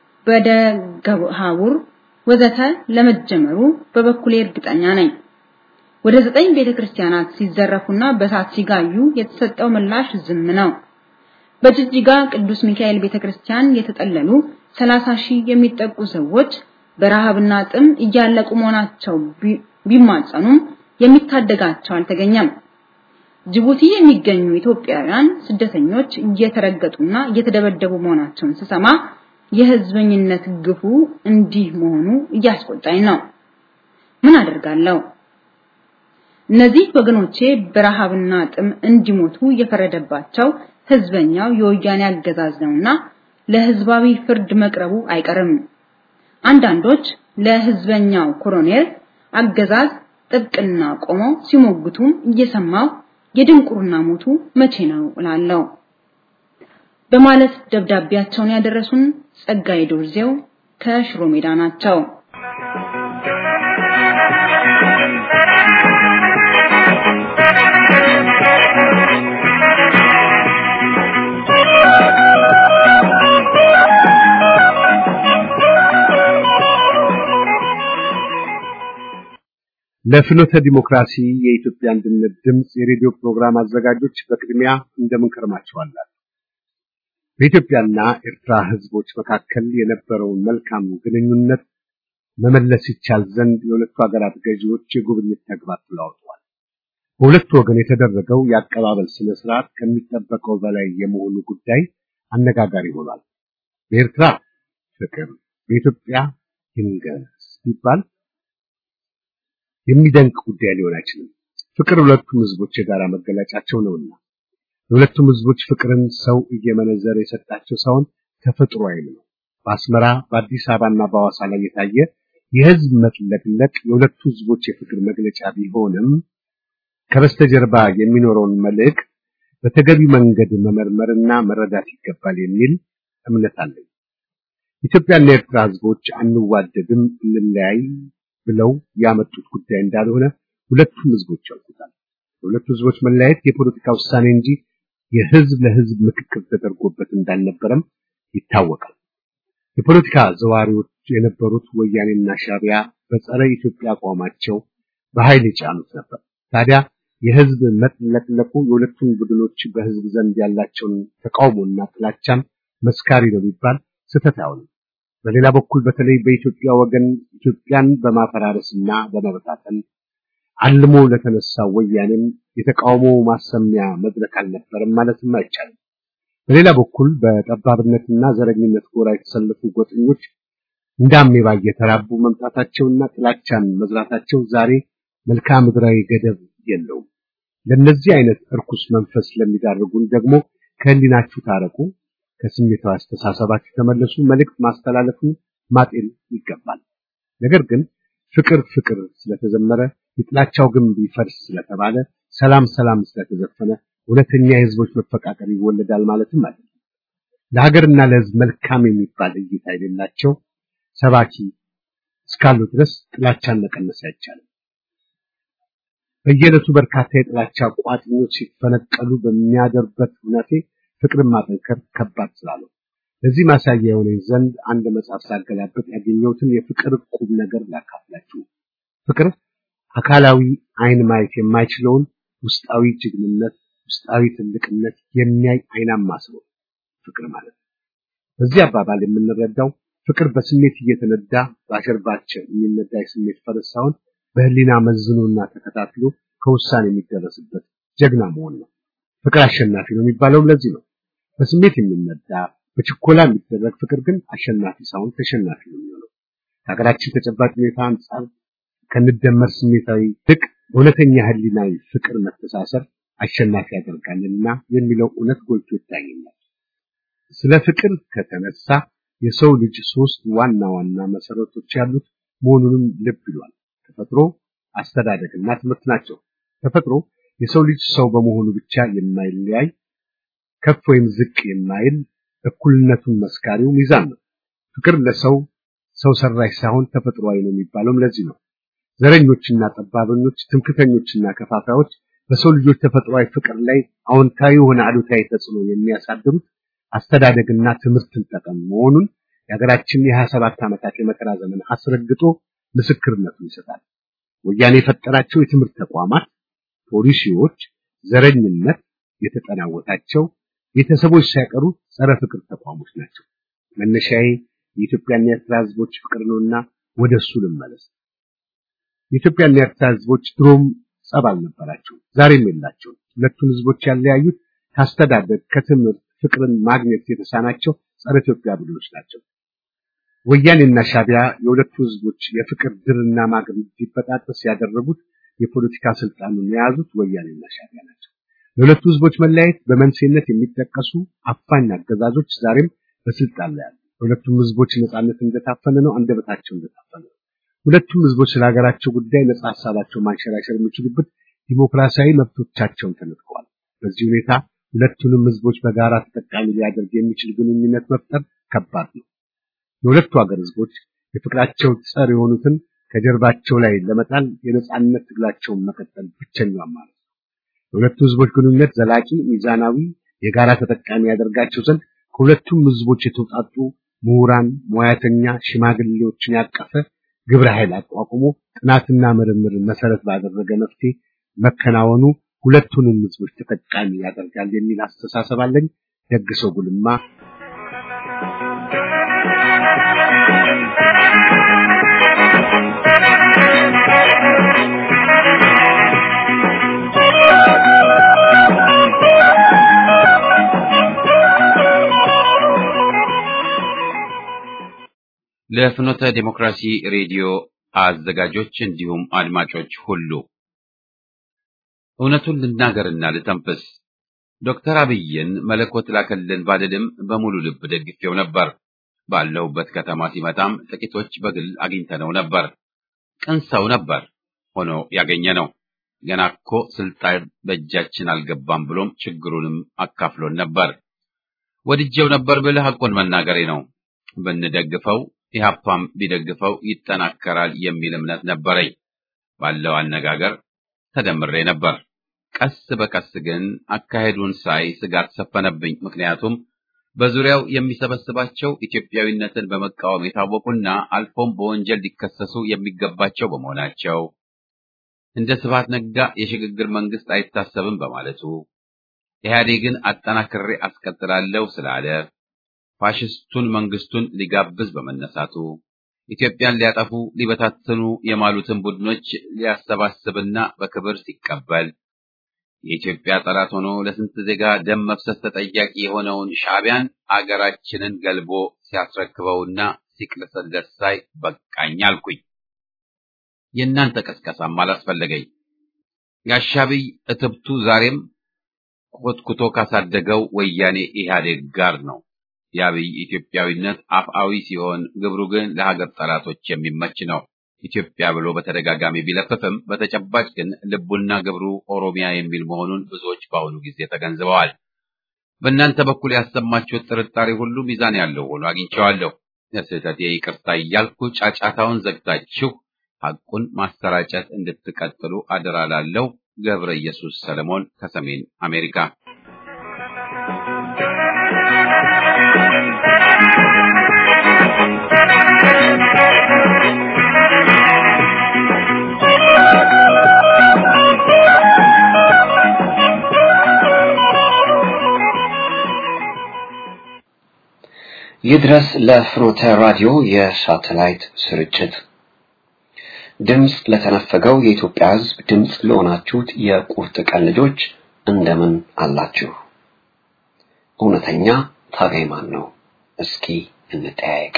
በደገሃቡር ወዘተ ለመጀመሩ በበኩሌ እርግጠኛ ነኝ። ወደ ዘጠኝ ቤተክርስቲያናት ሲዘረፉና በሳት ሲጋዩ የተሰጠው ምላሽ ዝም ነው። በጅጅጋ ቅዱስ ሚካኤል ቤተክርስቲያን የተጠለሉ 30 ሺህ የሚጠጉ ሰዎች በረሃብና ጥም እያለቁ መሆናቸው ቢማጸኑም የሚታደጋቸው አልተገኘም። ጅቡቲ የሚገኙ ኢትዮጵያውያን ስደተኞች እየተረገጡና እየተደበደቡ መሆናቸውን ስሰማ የህዝበኝነት ግፉ እንዲህ መሆኑ እያስቆጣኝ ነው። ምን አደርጋለሁ? እነዚህ ወገኖቼ በረሃብና ጥም እንዲሞቱ የፈረደባቸው ህዝበኛው የወያኔ አገዛዝ ነውና ለህዝባዊ ፍርድ መቅረቡ አይቀርም። አንዳንዶች ለህዝበኛው ኮሎኔል አገዛዝ ጥብቅና ቆመው ሲሞግቱም እየሰማው የድንቁርና ሞቱ መቼ ነው እላለሁ በማለት ደብዳቤያቸውን ያደረሱን ጸጋይ ዶርዜው ከሽሮ ሜዳ ናቸው። ለፍኖተ ዲሞክራሲ የኢትዮጵያ አንድነት ድምፅ የሬዲዮ ፕሮግራም አዘጋጆች በቅድሚያ እንደምን ከርማችኋላችሁ? በኢትዮጵያና ኤርትራ ህዝቦች መካከል የነበረውን መልካም ግንኙነት መመለስ ይቻል ዘንድ የሁለቱ ሀገራት ገዢዎች የጉብኝት ተግባር ተለዋውጠዋል። በሁለቱ ወገን የተደረገው የአቀባበል ስነ ስርዓት ከሚጠበቀው በላይ የመሆኑ ጉዳይ አነጋጋሪ ሆኗል። በኤርትራ ፍቅር፣ በኢትዮጵያ ይንገስ ቢባል የሚደንቅ ጉዳይ ሊሆን አይችልም። ፍቅር ሁለቱም ህዝቦች የጋራ መገለጫቸው ነውና የሁለቱም ህዝቦች ፍቅርን ሰው እየመነዘረ የሰጣቸው ሳይሆን ተፈጥሯዊም ነው። በአስመራ በአዲስ አበባና በሐዋሳ ላይ የታየ የህዝብ መጥለቅለቅ የሁለቱ ህዝቦች የፍቅር መግለጫ ቢሆንም ከበስተጀርባ የሚኖረውን መልእክት በተገቢ መንገድ መመርመርና መረዳት ይገባል የሚል እምነት አለኝ። ኢትዮጵያና የኤርትራ ህዝቦች አንዋደድም፣ እንለያይ ብለው ያመጡት ጉዳይ እንዳልሆነ ሁለቱም ህዝቦች ያውቁታል። የሁለቱ ህዝቦች መለያየት የፖለቲካ ውሳኔ እንጂ የህዝብ ለህዝብ ምክክር ተደርጎበት እንዳልነበረም ይታወቃል። የፖለቲካ ዘዋሪዎች የነበሩት ወያኔና ሻቢያ በጸረ ኢትዮጵያ አቋማቸው በኃይል የጫኑት ነበር። ታዲያ የህዝብ መጥለቅለቁ የሁለቱም ቡድኖች በህዝብ ዘንድ ያላቸውን ተቃውሞና ጥላቻን መስካሪ ነው ቢባል ስህተት አይሆንም። በሌላ በኩል በተለይ በኢትዮጵያ ወገን ኢትዮጵያን በማፈራረስና በመበታተን አልሞ ለተነሳው ወያኔም የተቃውሞ ማሰሚያ መድረክ አልነበረም ማለትም አይቻልም። በሌላ በኩል በጠባብነትና ዘረኝነት ጎራ የተሰለፉ ጎጠኞች እንደ አሜባ እየተራቡ መምጣታቸውና ጥላቻን መዝራታቸው ዛሬ መልክዓ ምድራዊ ገደብ የለውም። ለነዚህ አይነት እርኩስ መንፈስ ለሚዳርጉን ደግሞ ከህሊናችሁ ታረቁ፣ ከስሜታዊ አስተሳሰባችሁ ተመለሱ መልእክት ማስተላለፉን ማጤን ይገባል። ነገር ግን ፍቅር ፍቅር ስለተዘመረ የጥላቻው ግንብ ይፈርስ ስለተባለ ሰላም ሰላም ስለተዘፈነ እውነተኛ የህዝቦች መፈቃቀር ይወለዳል ማለትም አይደለም። ለሀገርና ለህዝብ መልካም የሚባል እይታ የሌላቸው ሰባኪ እስካሉ ድረስ ጥላቻን መቀነስ አይቻልም። በየዕለቱ በርካታ የጥላቻ ቋጥኞች ሲፈነቀሉ በሚያደርበት ሁኔታ ፍቅርን ማጠንከር ከባድ ስላለው ለዚህ ማሳያ የሆነኝ ዘንድ አንድ መጽሐፍ ሳገላበጥ ያገኘሁትን የፍቅር ቁም ነገር ላካፍላችሁ። ፍቅር አካላዊ አይን ማየት የማይችለውን ውስጣዊ ጀግንነት፣ ውስጣዊ ትልቅነት የሚያይ አይናማ ሰው ፍቅር ማለት ነው። በዚህ አባባል የምንረዳው ፍቅር በስሜት እየተነዳ በአሸርባቸው የሚነዳ የስሜት ፈረስ ሳይሆን በህሊና መዝኖና ተከታትሎ ከውሳኔ የሚደረስበት ጀግና መሆን ነው። ፍቅር አሸናፊ ነው የሚባለውም ለዚህ ነው። በስሜት የሚነዳ በችኮላ የሚደረግ ፍቅር ግን አሸናፊ ሳይሆን ተሸናፊ ነው የሚሆነው። ከሀገራችን ተጨባጭ ሁኔታ አንጻር ከንደመር ስሜታዊ ልቅ እውነተኛ ህሊናዊ ፍቅር መተሳሰር አሸናፊ ያደርጋልና የሚለው እውነት ጎልቶ ይታየኛል። ስለ ፍቅር ከተነሳ የሰው ልጅ ሶስት ዋና ዋና መሰረቶች ያሉት መሆኑንም ልብ ይሏል። ተፈጥሮ፣ አስተዳደግና ትምህርት ናቸው። ተፈጥሮ የሰው ልጅ ሰው በመሆኑ ብቻ የማይለያይ ከፍ ወይም ዝቅ የማይል እኩልነቱን መስካሪው ሚዛን ነው። ፍቅር ለሰው ሰው ሰራሽ ሳይሆን ተፈጥሯዊ ነው የሚባለውም ለዚህ ነው። ዘረኞችና ጠባበኞች፣ ትምክተኞችና ከፋፋዮች በሰው ልጆች ተፈጥሯዊ ፍቅር ላይ አዎንታዊ የሆነ አሉታዊ ተጽዕኖ የሚያሳድሩት አስተዳደግና ትምህርትን ጠቀም መሆኑን የሀገራችን የሀያ ሰባት ዓመታት የመከራ ዘመን አስረግጦ ምስክርነቱን ይሰጣል። ወያኔ የፈጠራቸው የትምህርት ተቋማት፣ ፖሊሲዎች፣ ዘረኝነት የተጠናወታቸው ቤተሰቦች ሳይቀሩ ጸረ ፍቅር ተቋሞች ናቸው። መነሻዬ የኢትዮጵያና የኤርትራ ህዝቦች ፍቅር ነውና ወደ እሱ ልመለስ። የኢትዮጵያና የኤርትራ ህዝቦች ድሮም ጸብ አልነበራቸው፣ ዛሬም የላቸውም። ሁለቱን ህዝቦች ያለያዩት ከአስተዳደግ ከትምህርት ፍቅርን ማግኘት የተሳናቸው ጸረ ኢትዮጵያ ቡድኖች ናቸው። ወያኔና ሻቢያ የሁለቱ ህዝቦች የፍቅር ድርና ማግ እንዲበጣጠስ ያደረጉት የፖለቲካ ስልጣኑን የያዙት ወያኔና ሻቢያ ናቸው። የሁለቱ ህዝቦች መለያየት በመንስኤነት የሚጠቀሱ አፋኝ አገዛዞች ዛሬም በስልጣን ላይ አሉ። የሁለቱም ህዝቦች ነጻነት እንደታፈነ ነው፣ አንደበታቸው እንደታፈነ ነው። ሁለቱም ህዝቦች ስለ ሀገራቸው ጉዳይ ነጻ ሀሳባቸው ማንሸራሸር የሚችሉበት ዲሞክራሲያዊ መብቶቻቸውን ተነጥቀዋል። በዚህ ሁኔታ ሁለቱንም ህዝቦች በጋራ ተጠቃሚ ሊያደርግ የሚችል ግንኙነት መፍጠር ከባድ ነው። የሁለቱ ሀገር ህዝቦች የፍቅራቸው ጸር የሆኑትን ከጀርባቸው ላይ ለመጣል የነጻነት ትግላቸውን መቀጠል ብቸኛው አማራጭ ነው። የሁለቱ ህዝቦች ግንኙነት ዘላቂ፣ ሚዛናዊ፣ የጋራ ተጠቃሚ ያደርጋቸው ዘንድ ከሁለቱም ህዝቦች የተውጣጡ ምሁራን፣ ሙያተኛ፣ ሽማግሌዎችን ያቀፈ ግብረ ኃይል አቋቁሞ ጥናትና ምርምርን መሰረት ባደረገ መፍትሄ መከናወኑ ሁለቱንም ህዝቦች ተጠቃሚ ያደርጋል የሚል አስተሳሰብ አለኝ። ደግሰው ጉልማ ለፍኖተ ዲሞክራሲ ሬዲዮ አዘጋጆች እንዲሁም አድማጮች ሁሉ እውነቱን ልናገርና ልተንፍስ። ዶክተር አብይን መለኮት ላከልን ባልልም በሙሉ ልብ ደግፌው ነበር። ባለሁበት ከተማ ሲመጣም ጥቂቶች በግል አግኝተነው ነበር። ቅን ሰው ነበር ሆኖ ያገኘ ነው። ገና እኮ ስልጣን በእጃችን አልገባም ብሎም ችግሩንም አካፍሎን ነበር። ወድጄው ነበር ብልህ ሐቁን መናገሬ ነው። ብንደግፈው ኢህአፓም ቢደግፈው ይጠናከራል የሚል እምነት ነበረኝ። ባለው አነጋገር ተደምሬ ነበር። ቀስ በቀስ ግን አካሄዱን ሳይ ስጋት ሰፈነብኝ። ምክንያቱም በዙሪያው የሚሰበስባቸው ኢትዮጵያዊነትን በመቃወም የታወቁና አልፎም በወንጀል ሊከሰሱ የሚገባቸው በመሆናቸው እንደ ስብሐት ነጋ የሽግግር መንግስት አይታሰብም በማለቱ ኢህአዴግን አጠናክሬ አስቀጥላለሁ ስላለ ፋሽስቱን መንግስቱን ሊጋብዝ በመነሳቱ ኢትዮጵያን ሊያጠፉ ሊበታትኑ የማሉትን ቡድኖች ሊያሰባስብና በክብር ሲቀበል የኢትዮጵያ ጠላት ሆኖ ለስንት ዜጋ ደም መፍሰስ ተጠያቂ የሆነውን ሻዕቢያን አገራችንን ገልቦ ሲያስረክበውና ሲቅለሰለስ ሳይ በቃኝ አልኩኝ። የእናንተ ቀስቀሳም አላስፈለገኝ። የአሻብይ እትብቱ ዛሬም ኮትኩቶ ካሳደገው ወያኔ ኢህአዴግ ጋር ነው። የአብይ ኢትዮጵያዊነት አፍአዊ ሲሆን ግብሩ ግን ለሀገር ጠላቶች የሚመች ነው። ኢትዮጵያ ብሎ በተደጋጋሚ ቢለፍፍም በተጨባጭ ግን ልቡና ግብሩ ኦሮሚያ የሚል መሆኑን ብዙዎች በአሁኑ ጊዜ ተገንዝበዋል። በእናንተ በኩል ያሰማችሁት ጥርጣሬ ሁሉ ሚዛን ያለው ሆኖ አግኝቼዋለሁ። ለስህተቴ ይቅርታ እያልኩ ጫጫታውን ዘግታችሁ ሐቁን ማሰራጨት እንድትቀጥሉ አደራ ላለው ገብረ ኢየሱስ ሰለሞን ከሰሜን አሜሪካ ይድረስ ለፍኖተ ራዲዮ የሳተላይት ስርጭት ድምፅ ለተነፈገው የኢትዮጵያ ሕዝብ ድምፅ ለሆናችሁት የቁርጥ ቀን ልጆች እንደምን አላችሁ? እውነተኛ ታጋይ ማን ነው? እስኪ እንጠያየቅ።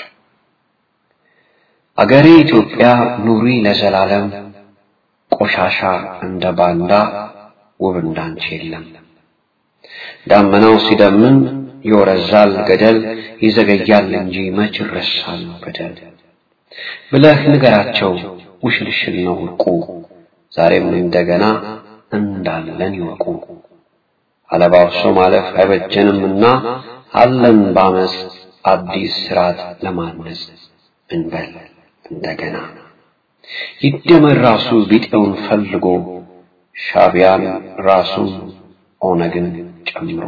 አገሬ ኢትዮጵያ ኑሪ ለዘላለም፣ ቆሻሻ እንደ ባንዳ ውብ እንዳንቺ የለም። ዳመናው ሲደምን ይወረዛል ገደል፣ ይዘገያል እንጂ መች ይረሳል በደል ብለህ ንገራቸው ውሽልሽል ነው ውርቁ፣ ዛሬም እንደገና እንዳለን ይወቁ። አለባብሶ ማለፍ አይበጀንምና አለን ባመስ አዲስ ስርዓት ለማነጽ እንበል እንደገና። ይደመር ራሱ ቢጤውን ፈልጎ ሻቢያን ራሱን ኦነግን ጨምሮ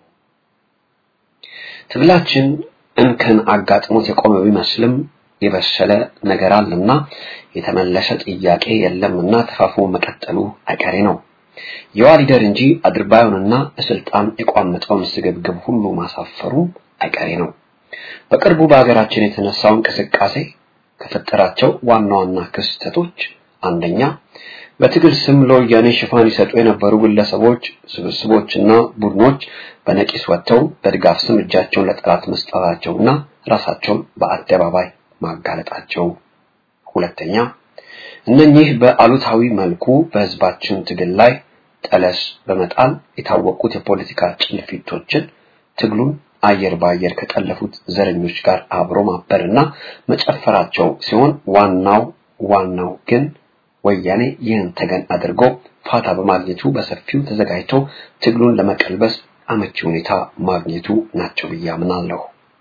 ትግላችን እንከን አጋጥሞት የቆመ ቢመስልም የበሰለ ነገር አለና የተመለሰ ጥያቄ የለምና ተፋፍሞ መቀጠሉ አይቀሬ ነው። የዋ ሊደር እንጂ አድርባዩንና ለስልጣን የቋመጠውን ስግብግብ ሁሉ ማሳፈሩ አይቀሬ ነው። በቅርቡ በሀገራችን የተነሳው እንቅስቃሴ ከፈጠራቸው ዋና ዋና ክስተቶች አንደኛ በትግል ስም ለወያኔ ሽፋን ይሰጡ የነበሩ ግለሰቦች፣ ስብስቦችና ቡድኖች በነቂስ ወጥተው በድጋፍ ስም እጃቸውን ለጠላት መስጠታቸውና ራሳቸውን በአደባባይ ማጋለጣቸው። ሁለተኛ እነኚህ በአሉታዊ መልኩ በህዝባችን ትግል ላይ ጠለስ በመጣል የታወቁት የፖለቲካ ጭልፊቶችን ትግሉን አየር በአየር ከጠለፉት ዘረኞች ጋር አብሮ ማበርና መጨፈራቸው ሲሆን ዋናው ዋናው ግን ወያኔ ይህን ተገን አድርጎ ፋታ በማግኘቱ በሰፊው ተዘጋጅቶ ትግሉን ለመቀልበስ አመቺ ሁኔታ ማግኘቱ ናቸው ብዬ አምናለሁ።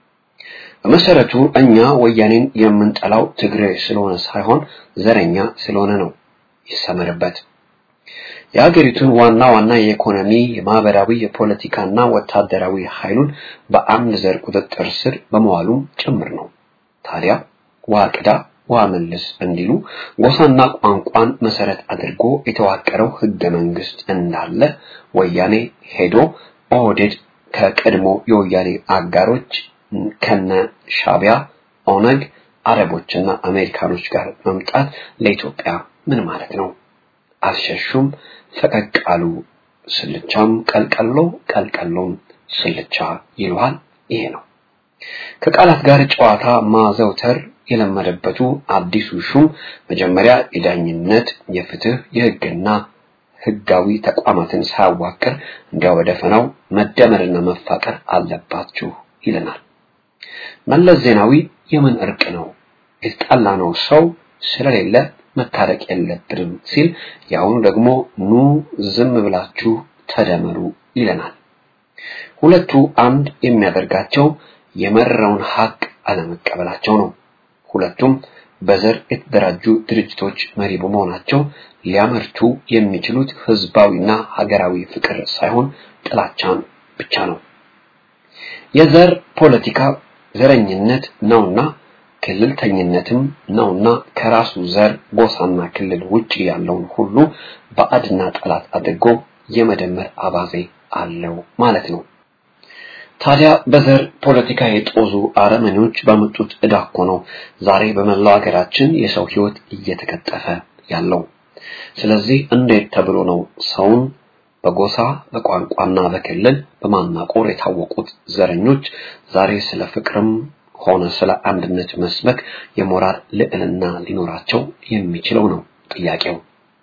በመሰረቱ እኛ ወያኔን የምንጠላው ትግሬ ስለሆነ ሳይሆን ዘረኛ ስለሆነ ነው። ይሰመርበት። የሀገሪቱን ዋና ዋና የኢኮኖሚ፣ የማህበራዊ፣ የፖለቲካና ወታደራዊ ኃይሉን በአንድ ዘር ቁጥጥር ስር በመዋሉም ጭምር ነው። ታዲያ ውሃ ቅዳ ውሃ መልስ እንዲሉ ጎሳና ቋንቋን መሰረት አድርጎ የተዋቀረው ህገ መንግስት እንዳለ ወያኔ ሄዶ ኦህዴድ ከቀድሞ የወያኔ አጋሮች ከነ ሻቢያ፣ ኦነግ፣ አረቦችና አሜሪካኖች ጋር መምጣት ለኢትዮጵያ ምን ማለት ነው? አልሸሹም፣ ፈቀቅ አሉ። ስልቻም ቀልቀሎ፣ ቀልቀሎም ስልቻ ይለዋል። ይሄ ነው ከቃላት ጋር ጨዋታ ማዘውተር የለመደበቱ አዲሱ ሹም መጀመሪያ የዳኝነት፣ የፍትህ፣ የህግና ህጋዊ ተቋማትን ሳያዋቅር እንዲያው በደፈናው መደመርና መፋቀር አለባችሁ ይለናል። መለስ ዜናዊ የምን እርቅ ነው የተጣላነው ሰው ስለሌለ መታረቅ የለብንም ሲል የአሁኑ ደግሞ ኑ ዝም ብላችሁ ተደመሩ ይለናል። ሁለቱ አንድ የሚያደርጋቸው የመረረውን ሀቅ አለመቀበላቸው ነው። ሁለቱም በዘር የተደራጁ ድርጅቶች መሪ በመሆናቸው ሊያመርቱ የሚችሉት ህዝባዊና ሀገራዊ ፍቅር ሳይሆን ጥላቻን ብቻ ነው። የዘር ፖለቲካ ዘረኝነት ነውና ክልልተኝነትም ነውና ከራሱ ዘር ጎሳና ክልል ውጪ ያለውን ሁሉ ባዕድና ጠላት አድርጎ የመደመር አባዜ አለው ማለት ነው። ታዲያ በዘር ፖለቲካ የጦዙ አረመኔዎች ባመጡት ዕዳ እኮ ነው ዛሬ በመላው ሀገራችን የሰው ህይወት እየተቀጠፈ ያለው። ስለዚህ እንዴት ተብሎ ነው ሰውን በጎሳ በቋንቋና በክልል በማናቆር የታወቁት ዘረኞች ዛሬ ስለ ፍቅርም ሆነ ስለ አንድነት መስበክ የሞራል ልዕልና ሊኖራቸው የሚችለው ነው ጥያቄው።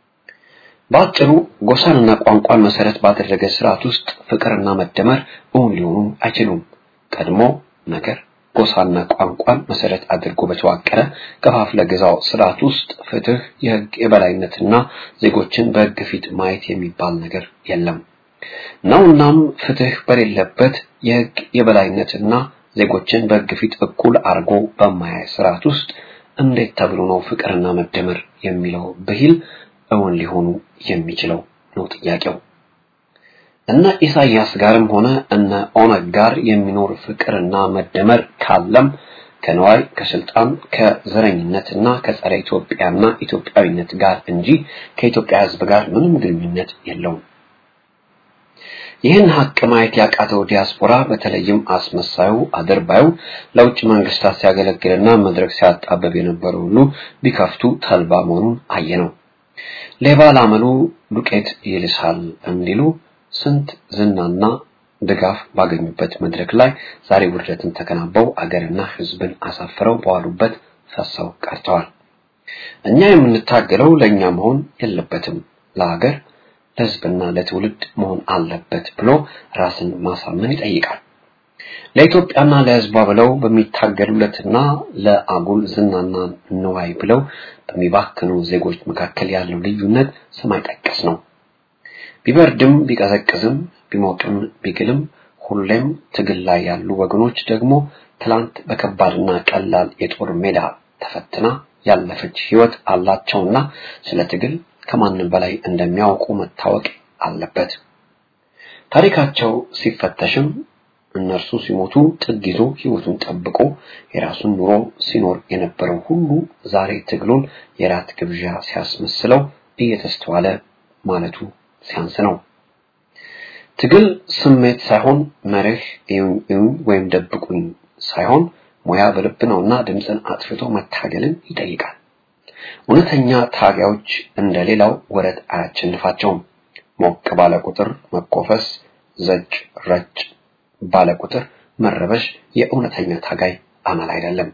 በአጭሩ ጎሳንና ቋንቋን መሰረት ባደረገ ስርዓት ውስጥ ፍቅርና መደመር እውን ሊሆኑ አይችሉም። ቀድሞ ነገር ጎሳና ቋንቋን መሰረት አድርጎ በተዋቀረ ከፋፍለ ግዛው ስርዓት ውስጥ ፍትህ፣ የህግ የበላይነትና ዜጎችን በህግ ፊት ማየት የሚባል ነገር የለም ነውናም ፍትህ በሌለበት የህግ የበላይነትና ዜጎችን በህግ ፊት እኩል አርጎ በማያይ ስርዓት ውስጥ እንዴት ተብሎ ነው ፍቅርና መደመር የሚለው ብሂል እውን ሊሆኑ የሚችለው ነው ጥያቄው። እነ ኢሳያስ ጋርም ሆነ እነ ኦነግ ጋር የሚኖር ፍቅርና መደመር ካለም ከነዋይ ከስልጣን ከዘረኝነትና ከጸረ ኢትዮጵያና ኢትዮጵያዊነት ጋር እንጂ ከኢትዮጵያ ህዝብ ጋር ምንም ግንኙነት የለውም። ይህን ሀቅ ማየት ያቃተው ዲያስፖራ በተለይም አስመሳዩ አድርባዩ ለውጭ መንግስታት ሲያገለግልና መድረክ ሲያጣበብ የነበረው ሁሉ ቢከፍቱ ተልባ መሆኑን አየነው። ሌባ ላመሉ ዱቄት ይልሳል እንዲሉ ስንት ዝናና ድጋፍ ባገኙበት መድረክ ላይ ዛሬ ውርደትን ተከናንበው አገርና ህዝብን አሳፍረው በዋሉበት ፈሰው ቀርተዋል። እኛ የምንታገለው ለእኛ መሆን የለበትም ለሀገር ለህዝብና ለትውልድ መሆን አለበት ብሎ ራስን ማሳመን ይጠይቃል። ለኢትዮጵያና ለህዝቧ ብለው በሚታገሉለትና ለአጉል ዝናና ንዋይ ብለው በሚባክኑ ዜጎች መካከል ያለው ልዩነት ሰማይ ጠቀስ ነው። ቢበርድም ቢቀዘቅዝም ቢሞቅም ቢግልም ሁሌም ትግል ላይ ያሉ ወገኖች ደግሞ ትላንት በከባድና ቀላል የጦር ሜዳ ተፈትና ያለፈች ህይወት አላቸውና ስለ ትግል ከማንም በላይ እንደሚያውቁ መታወቅ አለበት። ታሪካቸው ሲፈተሽም እነርሱ ሲሞቱ ጥግ ይዞ ህይወቱን ጠብቆ የራሱን ኑሮ ሲኖር የነበረው ሁሉ ዛሬ ትግሉን የራት ግብዣ ሲያስመስለው እየተስተዋለ ማለቱ ሲያንስ ነው። ትግል ስሜት ሳይሆን መርህ እዩኝ እዩኝ ወይም ደብቁኝ ሳይሆን ሙያ በልብ ነውና ድምፅን አጥፍቶ መታገልን ይጠይቃል። እውነተኛ ታጋዮች እንደሌላው ወረት አያቸንፋቸውም። ሞቅ ባለ ቁጥር መኮፈስ፣ ዘጭ ረጭ ባለ ቁጥር መረበሽ የእውነተኛ ታጋይ አመል አይደለም።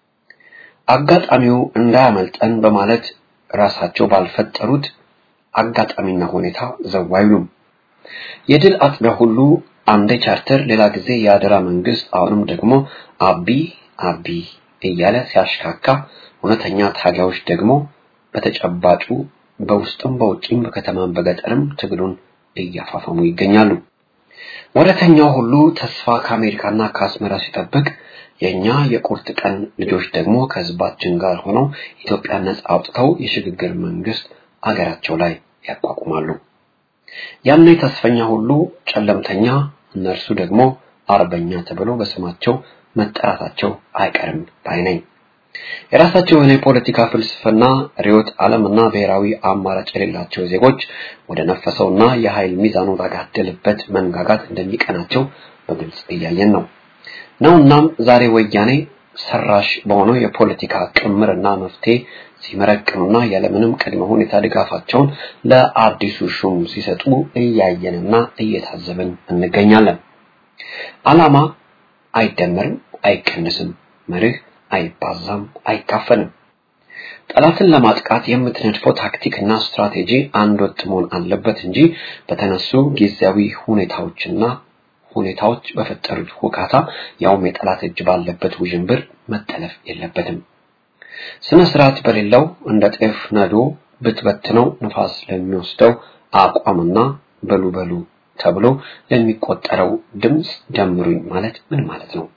አጋጣሚው እንዳያመልጠን በማለት ራሳቸው ባልፈጠሩት አጋጣሚና ሁኔታ ዘው አይሉም። የድል አጥቢያ ሁሉ አንዴ ቻርተር፣ ሌላ ጊዜ የአደራ መንግስት፣ አሁንም ደግሞ አቢ አቢ እያለ ሲያሽካካ፣ እውነተኛ ታጋዮች ደግሞ በተጨባጩ በውስጥም በውጭም በከተማም በገጠርም ትግሉን እያፋፈሙ ይገኛሉ። ወረተኛው ሁሉ ተስፋ ከአሜሪካና ከአስመራ ሲጠብቅ የኛ የቁርጥ ቀን ልጆች ደግሞ ከህዝባችን ጋር ሆነው ኢትዮጵያን ነጻ አውጥተው የሽግግር መንግስት አገራቸው ላይ ያቋቁማሉ። ያኔ ተስፈኛ ሁሉ ጨለምተኛ፣ እነርሱ ደግሞ አርበኛ ተብሎ በስማቸው መጠራታቸው አይቀርም ባይ ነኝ። የራሳቸው የሆነ የፖለቲካ ፍልስፍና ርዕዮተ ዓለምና ብሔራዊ አማራጭ የሌላቸው ዜጎች ወደ ነፈሰውና የኃይል ሚዛኑ ባጋደለበት መንጋጋት እንደሚቀናቸው በግልጽ እያየን ነው ነውናም ዛሬ ወያኔ ሰራሽ በሆነው የፖለቲካ ቅምርና መፍትሄ ሲመረቅኑና ያለምንም ቅድመ ሁኔታ ድጋፋቸውን ለአዲሱ ሹም ሲሰጡ እያየንና እየታዘብን እንገኛለን። ዓላማ አይደመርም፣ አይቀንስም፣ መርህ አይባዛም፣ አይካፈልም። ጠላትን ለማጥቃት የምትነድፈው ታክቲክና ስትራቴጂ አንድ ወጥ መሆን አለበት እንጂ በተነሱ ጊዜያዊ ሁኔታዎችና ሁኔታዎች በፈጠሩት ሁካታ ያውም የጠላት እጅ ባለበት ውዥንብር መጠለፍ የለበትም። ስነ ስርዓት በሌለው እንደ ጤፍ ነዶ ብትበትነው ንፋስ ለሚወስደው አቋምና በሉ በሉ ተብሎ ለሚቆጠረው ድምፅ ደምሩኝ ማለት ምን ማለት ነው?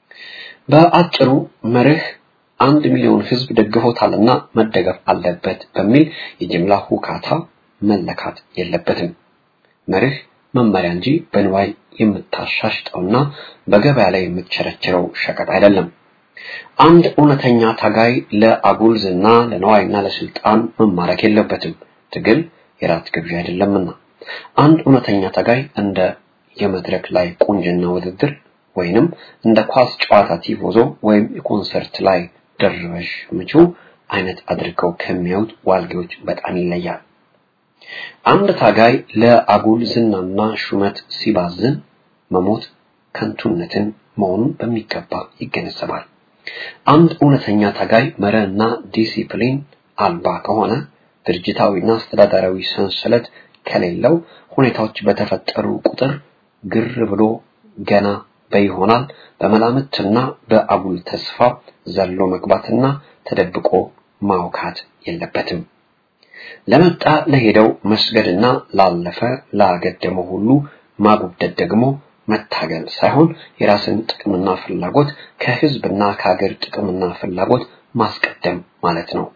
በአጭሩ መርህ አንድ ሚሊዮን ህዝብ ደግፎታልና መደገፍ አለበት በሚል የጅምላ ሁካታ መለካት የለበትም። መርህ መመሪያ እንጂ በንዋይ የምታሻሽጠውና በገበያ ላይ የምትቸረችረው ሸቀጥ አይደለም። አንድ እውነተኛ ታጋይ ለአጉል ዝና፣ ለነዋይና ለስልጣን መማረክ የለበትም። ትግል የራት ግብዣ አይደለምና አንድ እውነተኛ ታጋይ እንደ የመድረክ ላይ ቁንጅና ውድድር ወይንም እንደ ኳስ ጨዋታ ቲፎዞ ወይም የኮንሰርት ላይ ደርበሽ ምቹ አይነት አድርገው ከሚያዩት ዋልጌዎች በጣም ይለያል። አንድ ታጋይ ለአጉል ዝናና ሹመት ሲባዝን መሞት ከንቱነትን መሆኑን በሚገባ ይገነዘባል። አንድ እውነተኛ ታጋይ መርህና ዲሲፕሊን አልባ ከሆነ ድርጅታዊና አስተዳደራዊ ሰንሰለት ከሌለው ሁኔታዎች በተፈጠሩ ቁጥር ግር ብሎ ገና በይሆናል በመላምትና በአጉል ተስፋ ዘሎ መግባትና ተደብቆ ማውካት የለበትም። ለመጣ ለሄደው መስገድና ላለፈ ላገደመው ሁሉ ማጉብደድ ደግሞ መታገል ሳይሆን የራስን ጥቅምና ፍላጎት ከህዝብና ከሀገር ጥቅምና ፍላጎት ማስቀደም ማለት ነው።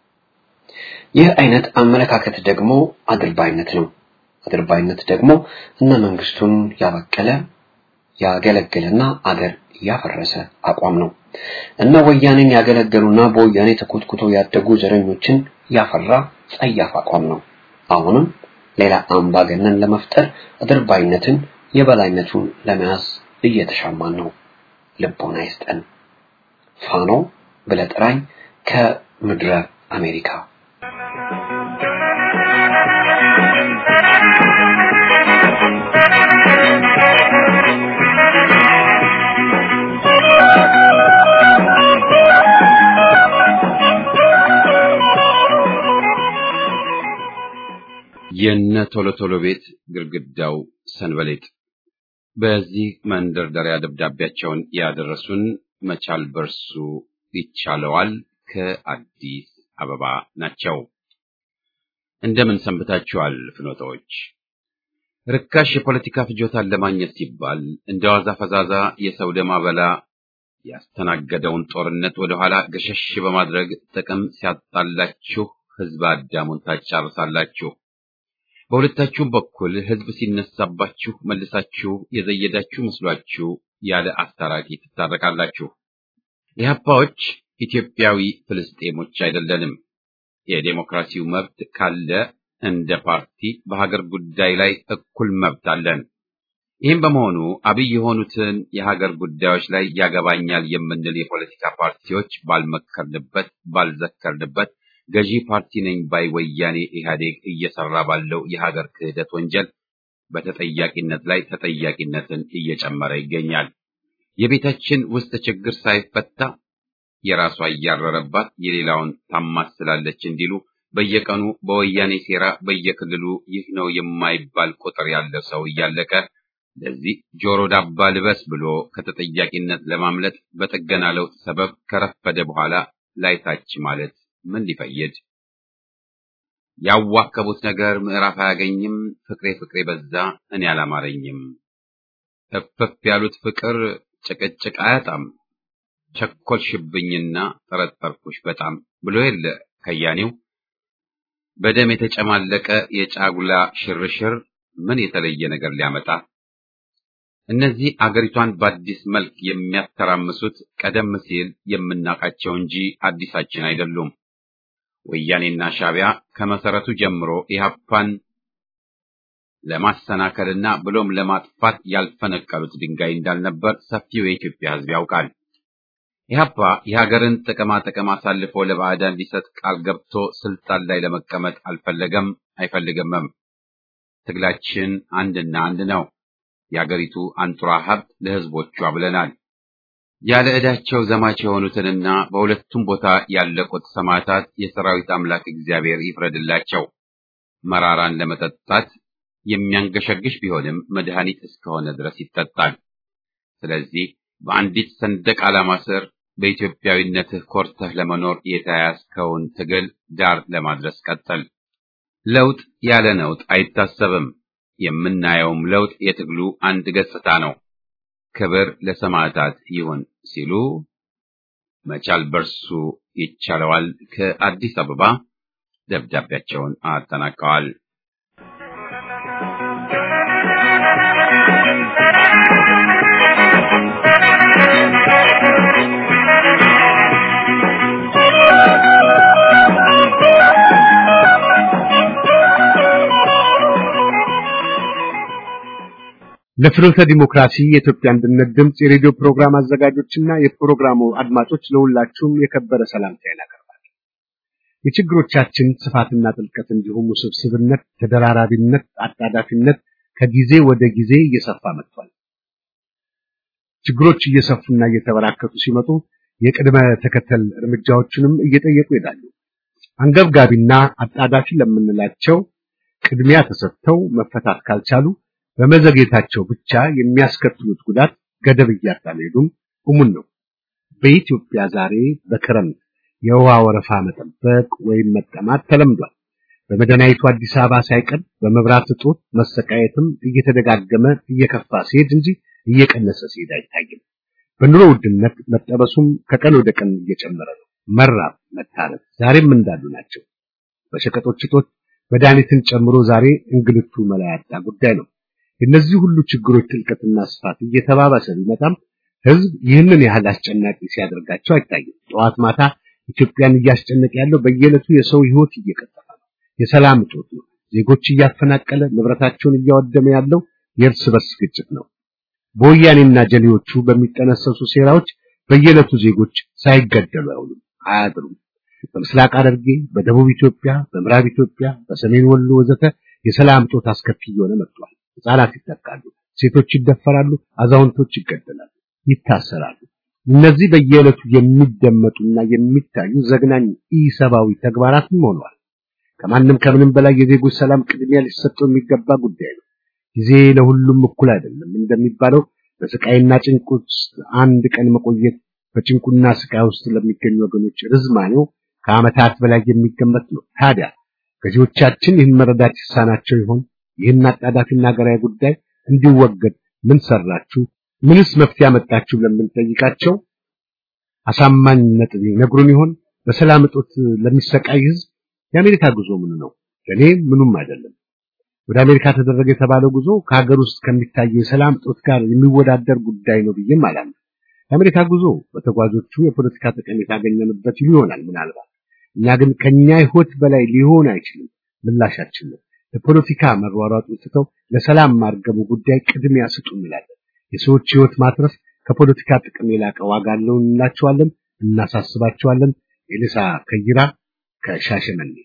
ይህ አይነት አመለካከት ደግሞ አድርባይነት ነው። አድርባይነት ደግሞ እነ መንግስቱን ያበቀለ ያገለገለና አገር ያፈረሰ አቋም ነው። እነ ወያኔን ያገለገሉና በወያኔ ተኮትኩተው ያደጉ ዘረኞችን ያፈራ ጸያፍ አቋም ነው። አሁንም ሌላ አምባገነን ለመፍጠር አድርባይነትን የበላይነቱን ለመያዝ እየተሻማን ነው። ልቦና ይስጠን። ፋኖ ብለህ ጥራኝ ከምድረ አሜሪካ የነ ቶሎ ቶሎ ቤት ግድግዳው ሰንበሌጥ። በዚህ መንደርደሪያ ደብዳቤያቸውን ያደረሱን መቻል በርሱ ይቻለዋል ከአዲስ አበባ ናቸው። እንደምን ሰንብታችኋል ፍኖታዎች? ርካሽ የፖለቲካ ፍጆታን ለማግኘት ሲባል እንደ ዋዛ ፈዛዛ የሰው ደም አበላ ያስተናገደውን ጦርነት ወደኋላ ገሸሽ በማድረግ ጥቅም ሲያጣላችሁ ህዝብ አዳሙን ታጫርሳላችሁ። በሁለታችሁም በኩል ህዝብ ሲነሳባችሁ መልሳችሁ የዘየዳችሁ መስሏችሁ ያለ አስታራቂ ትታረቃላችሁ። ኢህአፓዎች ኢትዮጵያዊ ፍልስጤሞች አይደለንም። የዴሞክራሲው መብት ካለ እንደ ፓርቲ በሀገር ጉዳይ ላይ እኩል መብት አለን። ይህም በመሆኑ አብይ የሆኑትን የሀገር ጉዳዮች ላይ ያገባኛል የምንል የፖለቲካ ፓርቲዎች ባልመከርንበት፣ ባልዘከርንበት ገዢ ፓርቲ ነኝ ባይ ወያኔ ኢህአዴግ እየሰራ ባለው የሀገር ክህደት ወንጀል በተጠያቂነት ላይ ተጠያቂነትን እየጨመረ ይገኛል። የቤታችን ውስጥ ችግር ሳይፈታ የራሷ እያረረባት የሌላውን ታማስላለች እንዲሉ በየቀኑ በወያኔ ሴራ በየክልሉ ይህ ነው የማይባል ቁጥር ያለ ሰው እያለቀ ለዚህ ጆሮ ዳባ ልበስ ብሎ ከተጠያቂነት ለማምለጥ በጥገና ለውጥ ሰበብ ከረፈደ በኋላ ላይታች ማለት ምን ሊፈይድ? ያዋከቡት ነገር ምዕራፍ አያገኝም። ፍቅሬ ፍቅሬ በዛ እኔ አላማረኝም። እፍፍ ያሉት ፍቅር ጭቅጭቅ አያጣም። ቸኮልሽብኝና ጠረጠርኩሽ በጣም ብሎ የለ ከያኔው። በደም የተጨማለቀ የጫጉላ ሽርሽር ምን የተለየ ነገር ሊያመጣ? እነዚህ አገሪቷን በአዲስ መልክ የሚያተራምሱት ቀደም ሲል የምናውቃቸው እንጂ አዲሳችን አይደሉም። ወያኔና ሻቢያ ከመሰረቱ ጀምሮ ኢህአፓን ለማሰናከልና ብሎም ለማጥፋት ያልፈነቀሉት ድንጋይ እንዳልነበር ሰፊው የኢትዮጵያ ሕዝብ ያውቃል። ኢህአፓ የሀገርን ጥቅማ ጥቅም አሳልፎ ለባዕዳን ሊሰጥ ቃል ገብቶ ስልጣን ላይ ለመቀመጥ አልፈለገም፣ አይፈልግምም። ትግላችን አንድና አንድ ነው። የአገሪቱ አንጡራ ሀብት ለህዝቦቿ ብለናል። ያለ ዕዳቸው ዘማች የሆኑትንና በሁለቱም ቦታ ያለቁት ሰማዕታት የሰራዊት አምላክ እግዚአብሔር ይፍረድላቸው። መራራን ለመጠጣት የሚያንገሸግሽ ቢሆንም መድኃኒት እስከሆነ ድረስ ይጠጣል። ስለዚህ በአንዲት ሰንደቅ ዓላማ ስር በኢትዮጵያዊነትህ ኮርተህ ለመኖር የተያያዝከውን ትግል ዳር ለማድረስ ቀጥል። ለውጥ ያለ ነውጥ አይታሰብም። የምናየውም ለውጥ የትግሉ አንድ ገጽታ ነው። ክብር ለሰማዕታት ይሁን ሲሉ መቻል በርሱ ይቻለዋል ከአዲስ አበባ ደብዳቤያቸውን አጠናቀዋል። ለፍኖተ ዲሞክራሲ የኢትዮጵያ አንድነት ድምፅ የሬዲዮ ፕሮግራም አዘጋጆችና የፕሮግራሙ አድማጮች ለሁላችሁም የከበረ ሰላምታዬን አቀርባለሁ። የችግሮቻችን ስፋትና ጥልቀት እንዲሁም ውስብስብነት፣ ተደራራቢነት፣ አጣዳፊነት ከጊዜ ወደ ጊዜ እየሰፋ መጥቷል። ችግሮች እየሰፉና እየተበራከቱ ሲመጡ የቅድመ ተከተል እርምጃዎችንም እየጠየቁ ይሄዳሉ። አንገብጋቢና አጣዳፊ ለምንላቸው ቅድሚያ ተሰጥተው መፈታት ካልቻሉ በመዘግየታቸው ብቻ የሚያስከትሉት ጉዳት ገደብ እያጣ መሄዱም እሙን ነው። በኢትዮጵያ ዛሬ በክረምት የውሃ ወረፋ መጠበቅ ወይም መጠማት ተለምዷል። በመዲናይቱ አዲስ አበባ ሳይቀር በመብራት እጦት መሰቃየትም እየተደጋገመ እየከፋ ሲሄድ እንጂ እየቀነሰ ሲሄድ አይታይም። በኑሮ ውድነት መጠበሱም ከቀን ወደ ቀን እየጨመረ ነው። መራብ፣ መታረድ ዛሬም እንዳሉ ናቸው። በሸቀጦች እጦት መድኃኒትን ጨምሮ ዛሬ እንግልቱ መላ ያጣ ጉዳይ ነው። የእነዚህ ሁሉ ችግሮች ጥልቀትና ስፋት እየተባባሰ ቢመጣም ህዝብ ይህንን ያህል አስጨናቂ ሲያደርጋቸው አይታይም። ጠዋት ማታ ኢትዮጵያን እያስጨነቀ ያለው በየዕለቱ የሰው ህይወት እየቀጠፈ ነው። የሰላም እጦት ነው። ዜጎች እያፈናቀለ ንብረታቸውን እያወደመ ያለው የእርስ በርስ ግጭት ነው። በወያኔና ጀሌዎቹ በሚጠነሰሱ ሴራዎች በየዕለቱ ዜጎች ሳይገደሉ አይውሉም፣ አያድሩም። በምስራቅ ሐረርጌ፣ በደቡብ ኢትዮጵያ፣ በምዕራብ ኢትዮጵያ፣ በሰሜን ወሎ ወዘተ የሰላም እጦት አስከፊ እየሆነ መጥቷል። ህጻናት ይጠቃሉ፣ ሴቶች ይደፈራሉ፣ አዛውንቶች ይገደላሉ፣ ይታሰራሉ። እነዚህ በየዕለቱ የሚደመጡና የሚታዩ ዘግናኝ ኢሰብአዊ ተግባራትም ሆነዋል። ከማንም ከምንም በላይ የዜጎች ሰላም ቅድሚያ ሊሰጠው የሚገባ ጉዳይ ነው። ጊዜ ለሁሉም እኩል አይደለም እንደሚባለው በስቃይና ጭንቅ ውስጥ አንድ ቀን መቆየት በጭንቁና ስቃይ ውስጥ ለሚገኙ ወገኖች ርዝማኔው ከዓመታት በላይ የሚገመት ነው። ታዲያ ገዢዎቻችን ይህን መረዳት ይሳናቸው ይሆን? ይህን አጣዳፊና ሀገራዊ ጉዳይ እንዲወገድ ምን ሰራችሁ? ምንስ መፍትሄ አመጣችሁ ለምንጠይቃቸው አሳማኝ ነጥብ ይነግሩን ይሆን? በሰላም እጦት ለሚሰቃይ ህዝብ የአሜሪካ ጉዞ ምን ነው? ለኔ ምኑም አይደለም። ወደ አሜሪካ ተደረገ የተባለው ጉዞ ከሀገር ውስጥ ከሚታየው የሰላም እጦት ጋር የሚወዳደር ጉዳይ ነው ብዬም አላምንም። የአሜሪካ ጉዞ በተጓዦቹ የፖለቲካ ጠቀሜታ ያገኘንበት ይሆናል ምናልባት። እኛ ግን ከኛ ህይወት በላይ ሊሆን አይችልም ምላሻችን ነው። ለፖለቲካ መሯሯጡን ትተው ለሰላም ማርገቡ ጉዳይ ቅድሚያ ስጡ እንላለን። የሰዎች ህይወት ማትረፍ ከፖለቲካ ጥቅም የላቀ ዋጋ አለው እንላቸዋለን፣ እናሳስባቸዋለን። ኤልሳ ከይራ ከሻሸመኔ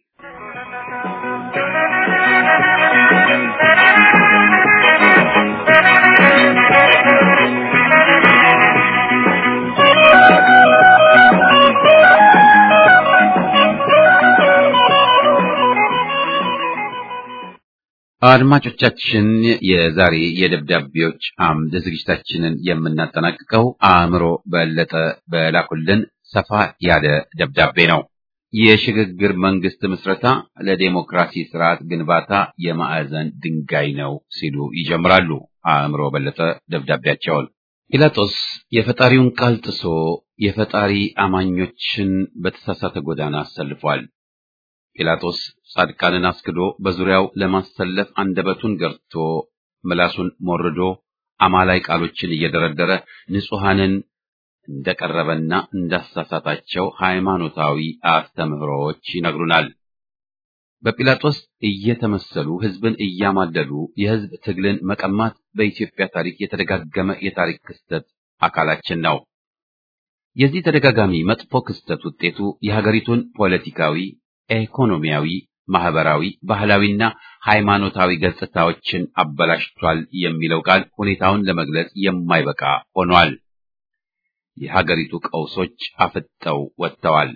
አድማጮቻችን የዛሬ የደብዳቤዎች አምድ ዝግጅታችንን የምናጠናቅቀው አእምሮ በለጠ በላኩልን ሰፋ ያለ ደብዳቤ ነው። የሽግግር መንግስት ምስረታ ለዴሞክራሲ ስርዓት ግንባታ የማዕዘን ድንጋይ ነው ሲሉ ይጀምራሉ። አእምሮ በለጠ ደብዳቤያቸውን ጲላጦስ የፈጣሪውን ቃል ጥሶ የፈጣሪ አማኞችን በተሳሳተ ጎዳና አሰልፏል። ጲላጦስ ጻድቃንን አስክዶ በዙሪያው ለማሰለፍ አንደበቱን ገርቶ ምላሱን ሞርዶ አማላይ ቃሎችን እየደረደረ ንጹሐንን እንደቀረበና እንዳሳሳታቸው ሃይማኖታዊ አስተምህሮዎች ይነግሩናል። በጲላጦስ እየተመሰሉ ህዝብን እያማለሉ የህዝብ ትግልን መቀማት በኢትዮጵያ ታሪክ የተደጋገመ የታሪክ ክስተት አካላችን ነው። የዚህ ተደጋጋሚ መጥፎ ክስተት ውጤቱ የሀገሪቱን ፖለቲካዊ ኢኮኖሚያዊ፣ ማህበራዊ፣ ባህላዊና ሃይማኖታዊ ገጽታዎችን አበላሽቷል የሚለው ቃል ሁኔታውን ለመግለጽ የማይበቃ ሆኗል። የሀገሪቱ ቀውሶች አፍጠው ወጥተዋል።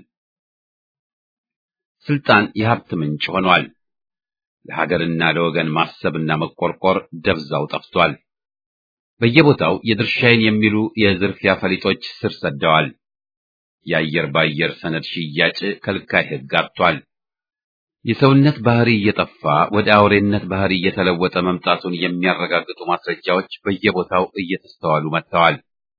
ስልጣን የሀብት ምንጭ ሆኗል። ለሀገርና ለወገን ማሰብና መቆርቆር ደብዛው ጠፍቷል። በየቦታው የድርሻዬን የሚሉ የዝርፊያ ፈሊጦች ስር ሰደዋል። የአየር ባየር ሰነድ ሽያጭ ከልካይ ሕግ አጥቷል። የሰውነት ባህሪ እየጠፋ ወደ አውሬነት ባህሪ እየተለወጠ መምጣቱን የሚያረጋግጡ ማስረጃዎች በየቦታው እየተስተዋሉ መጥተዋል።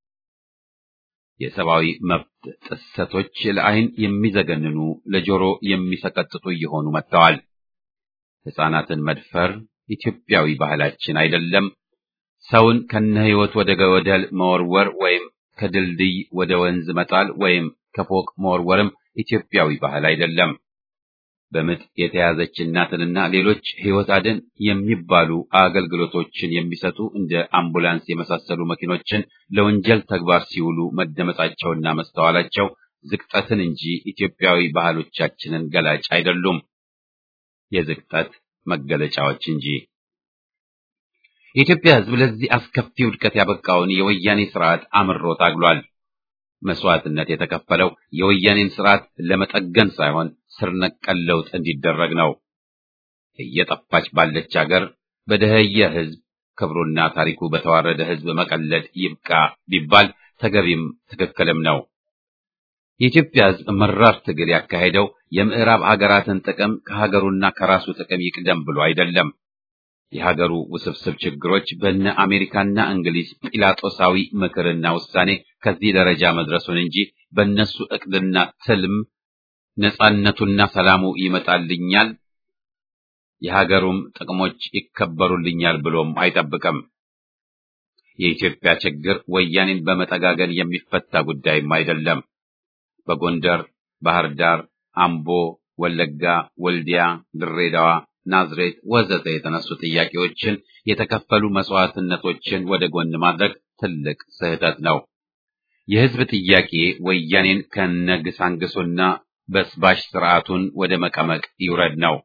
የሰብአዊ መብት ጥሰቶች ለዓይን የሚዘገንኑ ለጆሮ የሚሰቀጥጡ እየሆኑ መጥተዋል። ሕፃናትን መድፈር ኢትዮጵያዊ ባህላችን አይደለም። ሰውን ከነ ሕይወት ወደ ገደል መወርወር ወይም ከድልድይ ወደ ወንዝ መጣል ወይም ከፎቅ መወርወርም ኢትዮጵያዊ ባህል አይደለም። በምጥ የተያዘች እናትንና ሌሎች ሕይወት አድን የሚባሉ አገልግሎቶችን የሚሰጡ እንደ አምቡላንስ የመሳሰሉ መኪኖችን ለወንጀል ተግባር ሲውሉ መደመጣቸውና መስተዋላቸው ዝቅጠትን እንጂ ኢትዮጵያዊ ባህሎቻችንን ገላጭ አይደሉም፣ የዝቅጠት መገለጫዎች እንጂ። የኢትዮጵያ ሕዝብ ለዚህ አስከፊ ውድቀት ያበቃውን የወያኔ ስርዓት አምሮ ታግሏል። መስዋዕትነት የተከፈለው የወያኔን ስርዓት ለመጠገን ሳይሆን ስር ነቀል ለውጥ እንዲደረግ ነው። እየጠፋች ባለች ሀገር በደህየ ሕዝብ ክብሩና ታሪኩ በተዋረደ ሕዝብ መቀለድ ይብቃ ቢባል ተገቢም ትክክልም ነው። የኢትዮጵያ ሕዝብ መራር ትግል ያካሄደው የምዕራብ ሀገራትን ጥቅም ከሀገሩና ከራሱ ጥቅም ይቅደም ብሎ አይደለም። የሀገሩ ውስብስብ ችግሮች በነ አሜሪካና እንግሊዝ ጲላጦሳዊ ምክርና ውሳኔ ከዚህ ደረጃ መድረሱን እንጂ በእነሱ እቅድና ትልም ነጻነቱና ሰላሙ ይመጣልኛል፣ የሀገሩም ጥቅሞች ይከበሩልኛል ብሎም አይጠብቅም። የኢትዮጵያ ችግር ወያኔን በመጠጋገን የሚፈታ ጉዳይም አይደለም። በጎንደር፣ ባህር ዳር፣ አምቦ፣ ወለጋ፣ ወልዲያ፣ ድሬዳዋ ናዝሬት ወዘተ የተነሱ ጥያቄዎችን የተከፈሉ መስዋዕትነቶችን ወደ ጎን ማድረግ ትልቅ ስህተት ነው። የሕዝብ ጥያቄ ወያኔን ከነግሳንግሱና በስባሽ ስርዓቱን ወደ መቀመቅ ይውረድ ነው።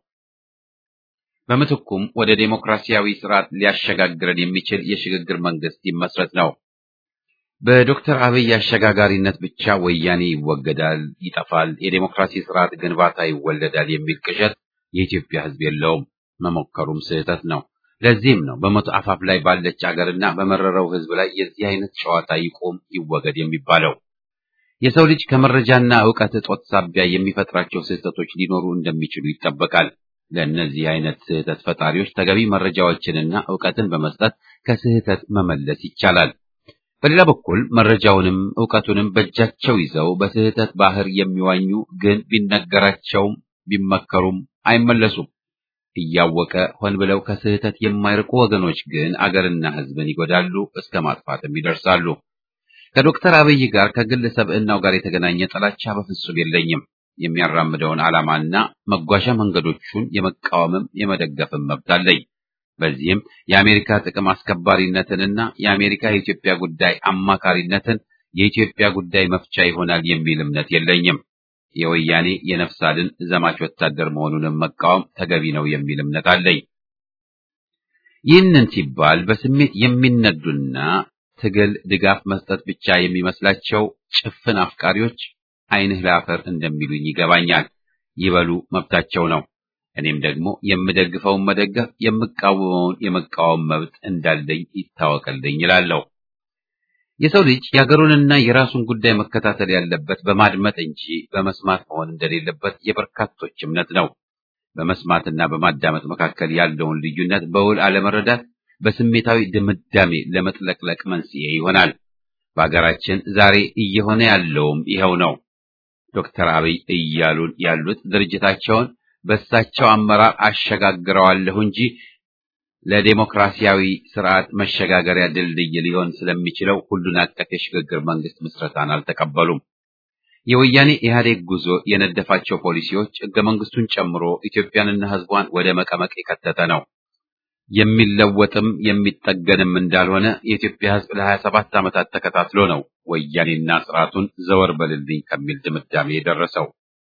በምትኩም ወደ ዴሞክራሲያዊ ስርዓት ሊያሸጋግረን የሚችል የሽግግር መንግስት ይመስረት ነው። በዶክተር አብይ አሸጋጋሪነት ብቻ ወያኔ ይወገዳል፣ ይጠፋል፣ የዴሞክራሲ ስርዓት ግንባታ ይወለዳል የሚል ቅዠት የኢትዮጵያ ሕዝብ የለውም። መሞከሩም ስህተት ነው። ለዚህም ነው በሞት አፋፍ ላይ ባለች አገርና በመረረው ሕዝብ ላይ የዚህ አይነት ጨዋታ ይቆም ይወገድ የሚባለው። የሰው ልጅ ከመረጃና ዕውቀት እጦት ሳቢያ የሚፈጥራቸው ስህተቶች ሊኖሩ እንደሚችሉ ይጠበቃል። ለእነዚህ አይነት ስህተት ፈጣሪዎች ተገቢ መረጃዎችንና ዕውቀትን በመስጠት ከስህተት መመለስ ይቻላል። በሌላ በኩል መረጃውንም ዕውቀቱንም በእጃቸው ይዘው በስህተት ባህር የሚዋኙ ግን ቢነገራቸውም ቢመከሩም አይመለሱም። እያወቀ ሆን ብለው ከስህተት የማይርቁ ወገኖች ግን አገርና ሕዝብን ይጎዳሉ፣ እስከ ማጥፋትም ይደርሳሉ። ከዶክተር አብይ ጋር ከግል ሰብዕናው ጋር የተገናኘ ጥላቻ በፍጹም የለኝም። የሚያራምደውን ዓላማና መጓዣ መንገዶቹን የመቃወምም የመደገፍም መብት አለኝ። በዚህም የአሜሪካ ጥቅም አስከባሪነትንና የአሜሪካ የኢትዮጵያ ጉዳይ አማካሪነትን የኢትዮጵያ ጉዳይ መፍቻ ይሆናል የሚል እምነት የለኝም። የወያኔ የነፍስ አድን ዘማች ወታደር መሆኑንም መቃወም ተገቢ ነው የሚል እምነት አለኝ። ይህንን ሲባል በስሜት የሚነዱና ትግል ድጋፍ መስጠት ብቻ የሚመስላቸው ጭፍን አፍቃሪዎች ዓይንህ ላፈር እንደሚሉኝ ይገባኛል። ይበሉ መብታቸው ነው። እኔም ደግሞ የምደግፈውን መደገፍ የምቃወመውን የመቃወም መብት እንዳለኝ ይታወቅልኝ ይላለሁ። የሰው ልጅ የሀገሩንና የራሱን ጉዳይ መከታተል ያለበት በማድመጥ እንጂ በመስማት መሆን እንደሌለበት የበርካቶች እምነት ነው። በመስማትና በማዳመጥ መካከል ያለውን ልዩነት በውል አለመረዳት በስሜታዊ ድምዳሜ ለመጥለቅለቅ መንስኤ ይሆናል። በሀገራችን ዛሬ እየሆነ ያለውም ይኸው ነው። ዶክተር አብይ እያሉን ያሉት ድርጅታቸውን በእሳቸው አመራር አሸጋግረዋለሁ እንጂ ለዴሞክራሲያዊ ስርዓት መሸጋገሪያ ድልድይ ሊሆን ስለሚችለው ሁሉን አቀፍ የሽግግር መንግስት ምስረታን አልተቀበሉም። የወያኔ ኢህአዴግ ጉዞ የነደፋቸው ፖሊሲዎች ህገ መንግስቱን ጨምሮ ኢትዮጵያንና ህዝቧን ወደ መቀመቅ የከተተ ነው። የሚለወጥም የሚጠገንም እንዳልሆነ የኢትዮጵያ ህዝብ ለሀያ ሰባት ዓመታት ተከታትሎ ነው ወያኔና ስርዓቱን ዘወር በልልኝ ከሚል ድምዳሜ የደረሰው።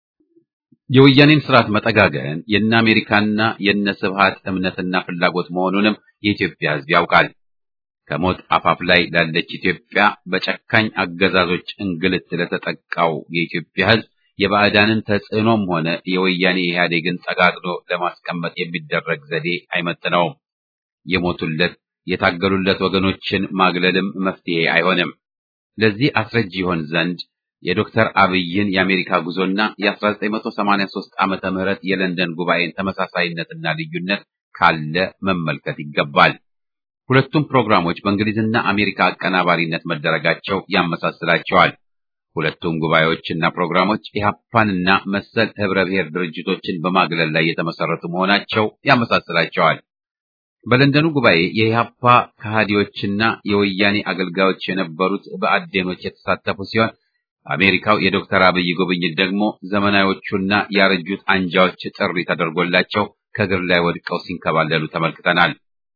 የወያኔን ስርዓት መጠጋገን የነ አሜሪካና የነ ስብሃት እምነትና ፍላጎት መሆኑንም የኢትዮጵያ ህዝብ ያውቃል። ከሞት አፋፍ ላይ ላለች ኢትዮጵያ በጨካኝ አገዛዞች እንግልት ለተጠቃው የኢትዮጵያ ህዝብ የባዕዳንን ተጽዕኖም ሆነ የወያኔ ኢህአዴግን ጠጋግዶ ለማስቀመጥ የሚደረግ ዘዴ አይመጥነውም። የሞቱለት የታገሉለት ወገኖችን ማግለልም መፍትሄ አይሆንም። ለዚህ አስረጅ ይሆን ዘንድ የዶክተር አብይን የአሜሪካ ጉዞና የ1983 ዓመተ ምህረት የለንደን ጉባኤን ተመሳሳይነትና ልዩነት ካለ መመልከት ይገባል። ሁለቱም ፕሮግራሞች በእንግሊዝና አሜሪካ አቀናባሪነት መደረጋቸው ያመሳስላቸዋል። ሁለቱም ጉባኤዎችና ፕሮግራሞች ኢህአፓንና መሰል ህብረ ብሔር ድርጅቶችን በማግለል ላይ የተመሰረቱ መሆናቸው ያመሳስላቸዋል። በለንደኑ ጉባኤ የኢህአፓ ከሃዲዎችና የወያኔ አገልጋዮች የነበሩት በአዴኖች የተሳተፉ ሲሆን አሜሪካው የዶክተር አብይ ጉብኝት ደግሞ ዘመናዎቹና ያረጁት አንጃዎች ጥሪ ተደርጎላቸው ከእግር ላይ ወድቀው ሲንከባለሉ ተመልክተናል።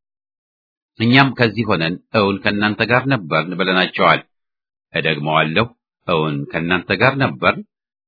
እኛም ከዚህ ሆነን እውን ከእናንተ ጋር ነበርን ብለናቸዋል። እደግመዋለሁ፣ እውን ከእናንተ ጋር ነበርን።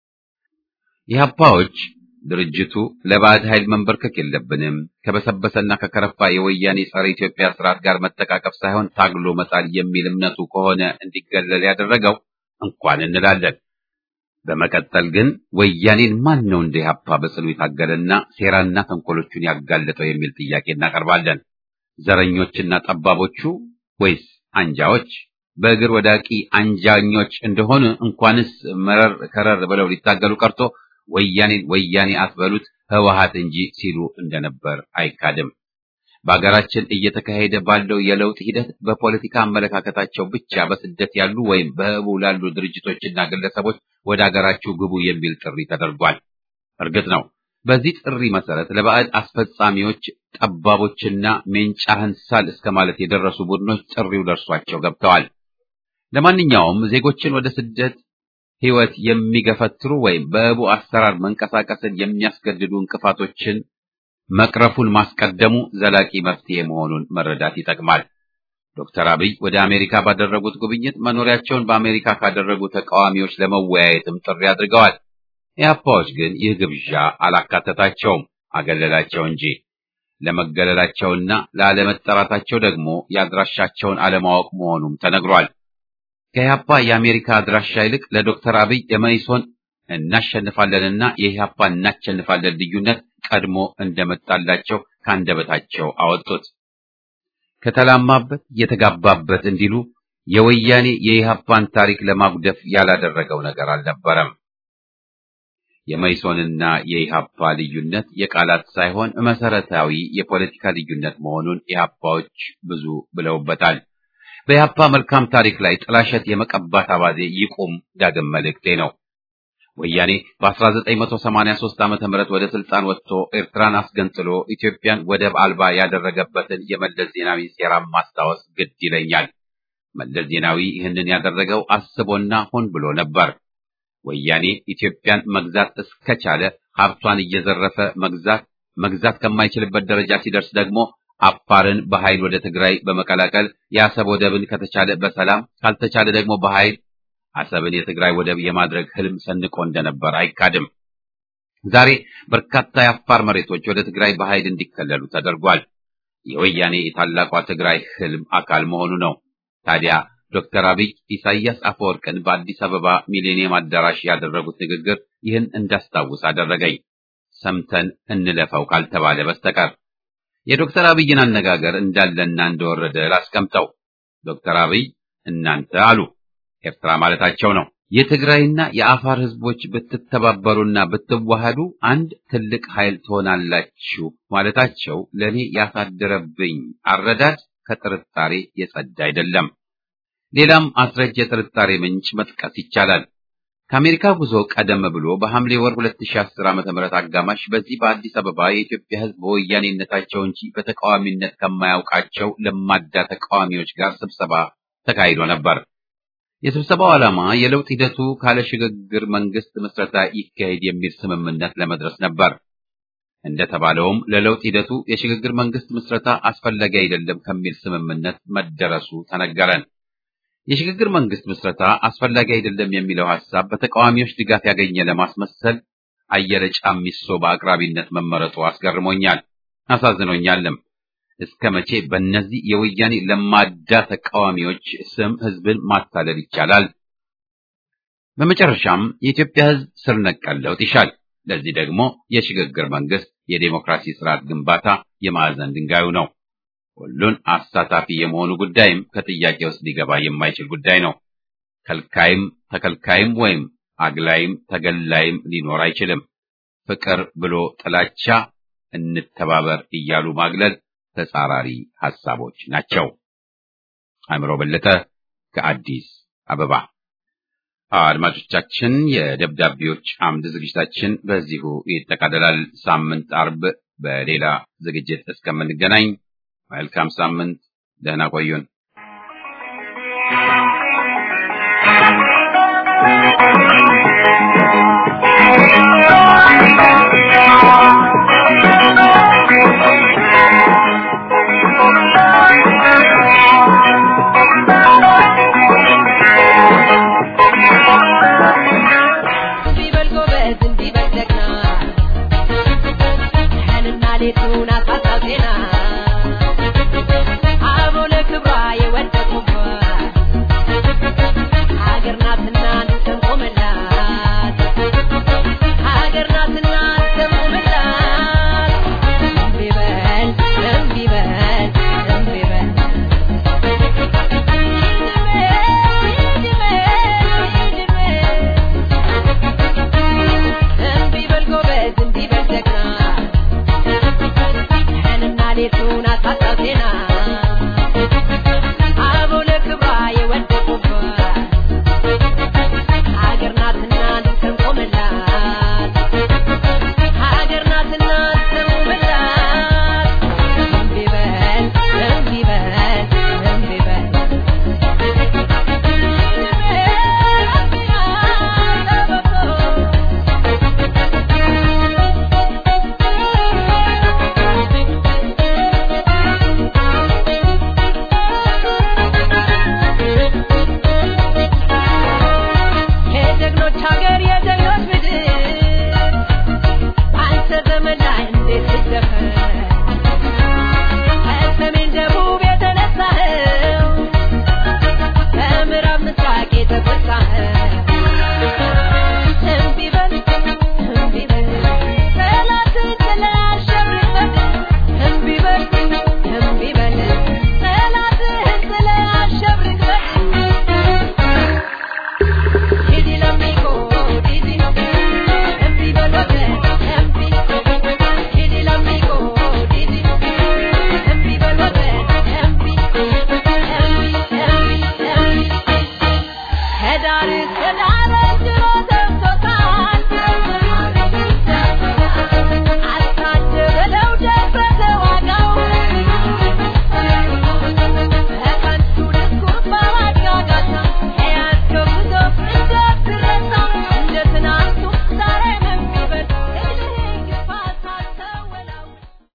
ኢህአፓዎች ድርጅቱ ለባዕድ ኃይል መንበርከክ የለብንም ከበሰበሰና ከከረፋ የወያኔ ጸረ ኢትዮጵያ ስርዓት ጋር መተቃቀፍ ሳይሆን ታግሎ መጣል የሚል እምነቱ ከሆነ እንዲገለል ያደረገው እንኳን እንላለን። በመቀጠል ግን ወያኔን ማን ነው እንደ ኢህአፓ በጽኑ የታገለና ሴራና ተንኮሎቹን ያጋለጠው የሚል ጥያቄ እናቀርባለን። ዘረኞችና ጠባቦቹ ወይስ አንጃዎች? በእግር ወዳቂ አንጃኞች እንደሆኑ እንኳንስ መረር ከረር ብለው ሊታገሉ ቀርቶ ወያኔን ወያኔ አትበሉት ህወሓት እንጂ ሲሉ እንደነበር አይካድም። በሀገራችን እየተካሄደ ባለው የለውጥ ሂደት በፖለቲካ አመለካከታቸው ብቻ በስደት ያሉ ወይም በህቡ ላሉ ድርጅቶችና ግለሰቦች ወደ ሀገራችሁ ግቡ የሚል ጥሪ ተደርጓል። እርግጥ ነው በዚህ ጥሪ መሰረት ለባዕድ አስፈጻሚዎች ጠባቦችና ሜንጫህን ሳል እስከ ማለት የደረሱ ቡድኖች ጥሪው ደርሷቸው ገብተዋል። ለማንኛውም ዜጎችን ወደ ስደት ህይወት የሚገፈትሩ ወይም በህቡ አሰራር መንቀሳቀስን የሚያስገድዱ እንቅፋቶችን መቅረፉን ማስቀደሙ ዘላቂ መፍትሄ መሆኑን መረዳት ይጠቅማል። ዶክተር አብይ ወደ አሜሪካ ባደረጉት ጉብኝት መኖሪያቸውን በአሜሪካ ካደረጉ ተቃዋሚዎች ለመወያየትም ጥሪ አድርገዋል። ኢህአፓዎች ግን ይህ ግብዣ አላካተታቸውም፣ አገለላቸው እንጂ። ለመገለላቸውና ላለመጠራታቸው ደግሞ የአድራሻቸውን አለማወቅ መሆኑም ተነግሯል። ከኢህአፓ የአሜሪካ አድራሻ ይልቅ ለዶክተር አብይ የመይሶን እናሸንፋለንና የኢህአፓ እናሸንፋለን ልዩነት ቀድሞ እንደመጣላቸው ከአንደበታቸው አወጡት። ከተላማበት የተጋባበት እንዲሉ የወያኔ የኢህአፓን ታሪክ ለማጉደፍ ያላደረገው ነገር አልነበረም። የመይሶንና የኢህአፓ ልዩነት የቃላት ሳይሆን መሰረታዊ የፖለቲካ ልዩነት መሆኑን ኢህአፓዎች ብዙ ብለውበታል። በኢህአፓ መልካም ታሪክ ላይ ጥላሸት የመቀባት አባዜ ይቁም ዳግም መልእክቴ ነው። ወያኔ በ1983 ዓመተ ምህረት ወደ ስልጣን ወጥቶ ኤርትራን አስገንጥሎ ኢትዮጵያን ወደብ አልባ ያደረገበትን የመለስ ዜናዊ ሴራም ማስታወስ ግድ ይለኛል። መለስ ዜናዊ ይህንን ያደረገው አስቦና ሆን ብሎ ነበር። ወያኔ ኢትዮጵያን መግዛት እስከቻለ ሀብቷን እየዘረፈ መግዛት መግዛት ከማይችልበት ደረጃ ሲደርስ ደግሞ አፋርን በኃይል ወደ ትግራይ በመቀላቀል የአሰብ ወደብን ከተቻለ በሰላም ካልተቻለ ደግሞ በኃይል አሰብን የትግራይ ወደብ የማድረግ ህልም ሰንቆ እንደነበር አይካድም። ዛሬ በርካታ የአፋር መሬቶች ወደ ትግራይ በኃይል እንዲከለሉ ተደርጓል። የወያኔ የታላቋ ትግራይ ህልም አካል መሆኑ ነው። ታዲያ ዶክተር አብይ ኢሳያስ አፈወርቅን በአዲስ አበባ ሚሌኒየም አዳራሽ ያደረጉት ንግግር ይህን እንዳስታውስ አደረገኝ። ሰምተን እንለፈው ካልተባለ በስተቀር የዶክተር አብይን አነጋገር እንዳለና እንደወረደ ላስቀምጠው። ዶክተር አብይ እናንተ አሉ ኤርትራ ማለታቸው ነው። የትግራይና የአፋር ህዝቦች ብትተባበሩና ብትዋሃዱ አንድ ትልቅ ኃይል ትሆናላችሁ ማለታቸው ለእኔ ያሳደረብኝ አረዳድ ከጥርጣሬ የጸዳ አይደለም። ሌላም አስረጅ የጥርጣሬ ምንጭ መጥቀስ ይቻላል። ከአሜሪካ ጉዞ ቀደም ብሎ በሐምሌ ወር 2010 ዓ.ም አጋማሽ በዚህ በአዲስ አበባ የኢትዮጵያ ህዝብ በወያኔነታቸው እንጂ በተቃዋሚነት ከማያውቃቸው ለማዳ ተቃዋሚዎች ጋር ስብሰባ ተካሂዶ ነበር። የስብሰባው ዓላማ የለውጥ ሂደቱ ካለ ሽግግር መንግስት ምስረታ ይካሄድ የሚል ስምምነት ለመድረስ ነበር። እንደተባለውም ለለውጥ ሂደቱ የሽግግር መንግስት ምስረታ አስፈላጊ አይደለም ከሚል ስምምነት መደረሱ ተነገረን። የሽግግር መንግስት ምስረታ አስፈላጊ አይደለም የሚለው ሐሳብ በተቃዋሚዎች ድጋፍ ያገኘ ለማስመሰል አየለ ጫሚሶ በአቅራቢነት መመረጡ አስገርሞኛል፣ አሳዝኖኛልም። እስከ መቼ በእነዚህ የወያኔ ለማዳ ተቃዋሚዎች ስም ህዝብን ማታለል ይቻላል? በመጨረሻም የኢትዮጵያ ህዝብ ስር ነቀል ለውጥ ይሻል። ለዚህ ደግሞ የሽግግር መንግስት የዴሞክራሲ ስርዓት ግንባታ የማዕዘን ድንጋዩ ነው። ሁሉን አሳታፊ የመሆኑ ጉዳይም ከጥያቄ ውስጥ ሊገባ የማይችል ጉዳይ ነው። ከልካይም ተከልካይም ወይም አግላይም ተገላይም ሊኖር አይችልም። ፍቅር ብሎ ጥላቻ፣ እንተባበር እያሉ ማግለል ተጻራሪ ሐሳቦች ናቸው። አእምሮ በለጠ ከአዲስ አበባ። አድማጮቻችን፣ የደብዳቤዎች አምድ ዝግጅታችን በዚሁ ይጠቃልላል። ሳምንት አርብ በሌላ ዝግጅት እስከምንገናኝ መልካም ሳምንት፣ ደህና ቆዩን።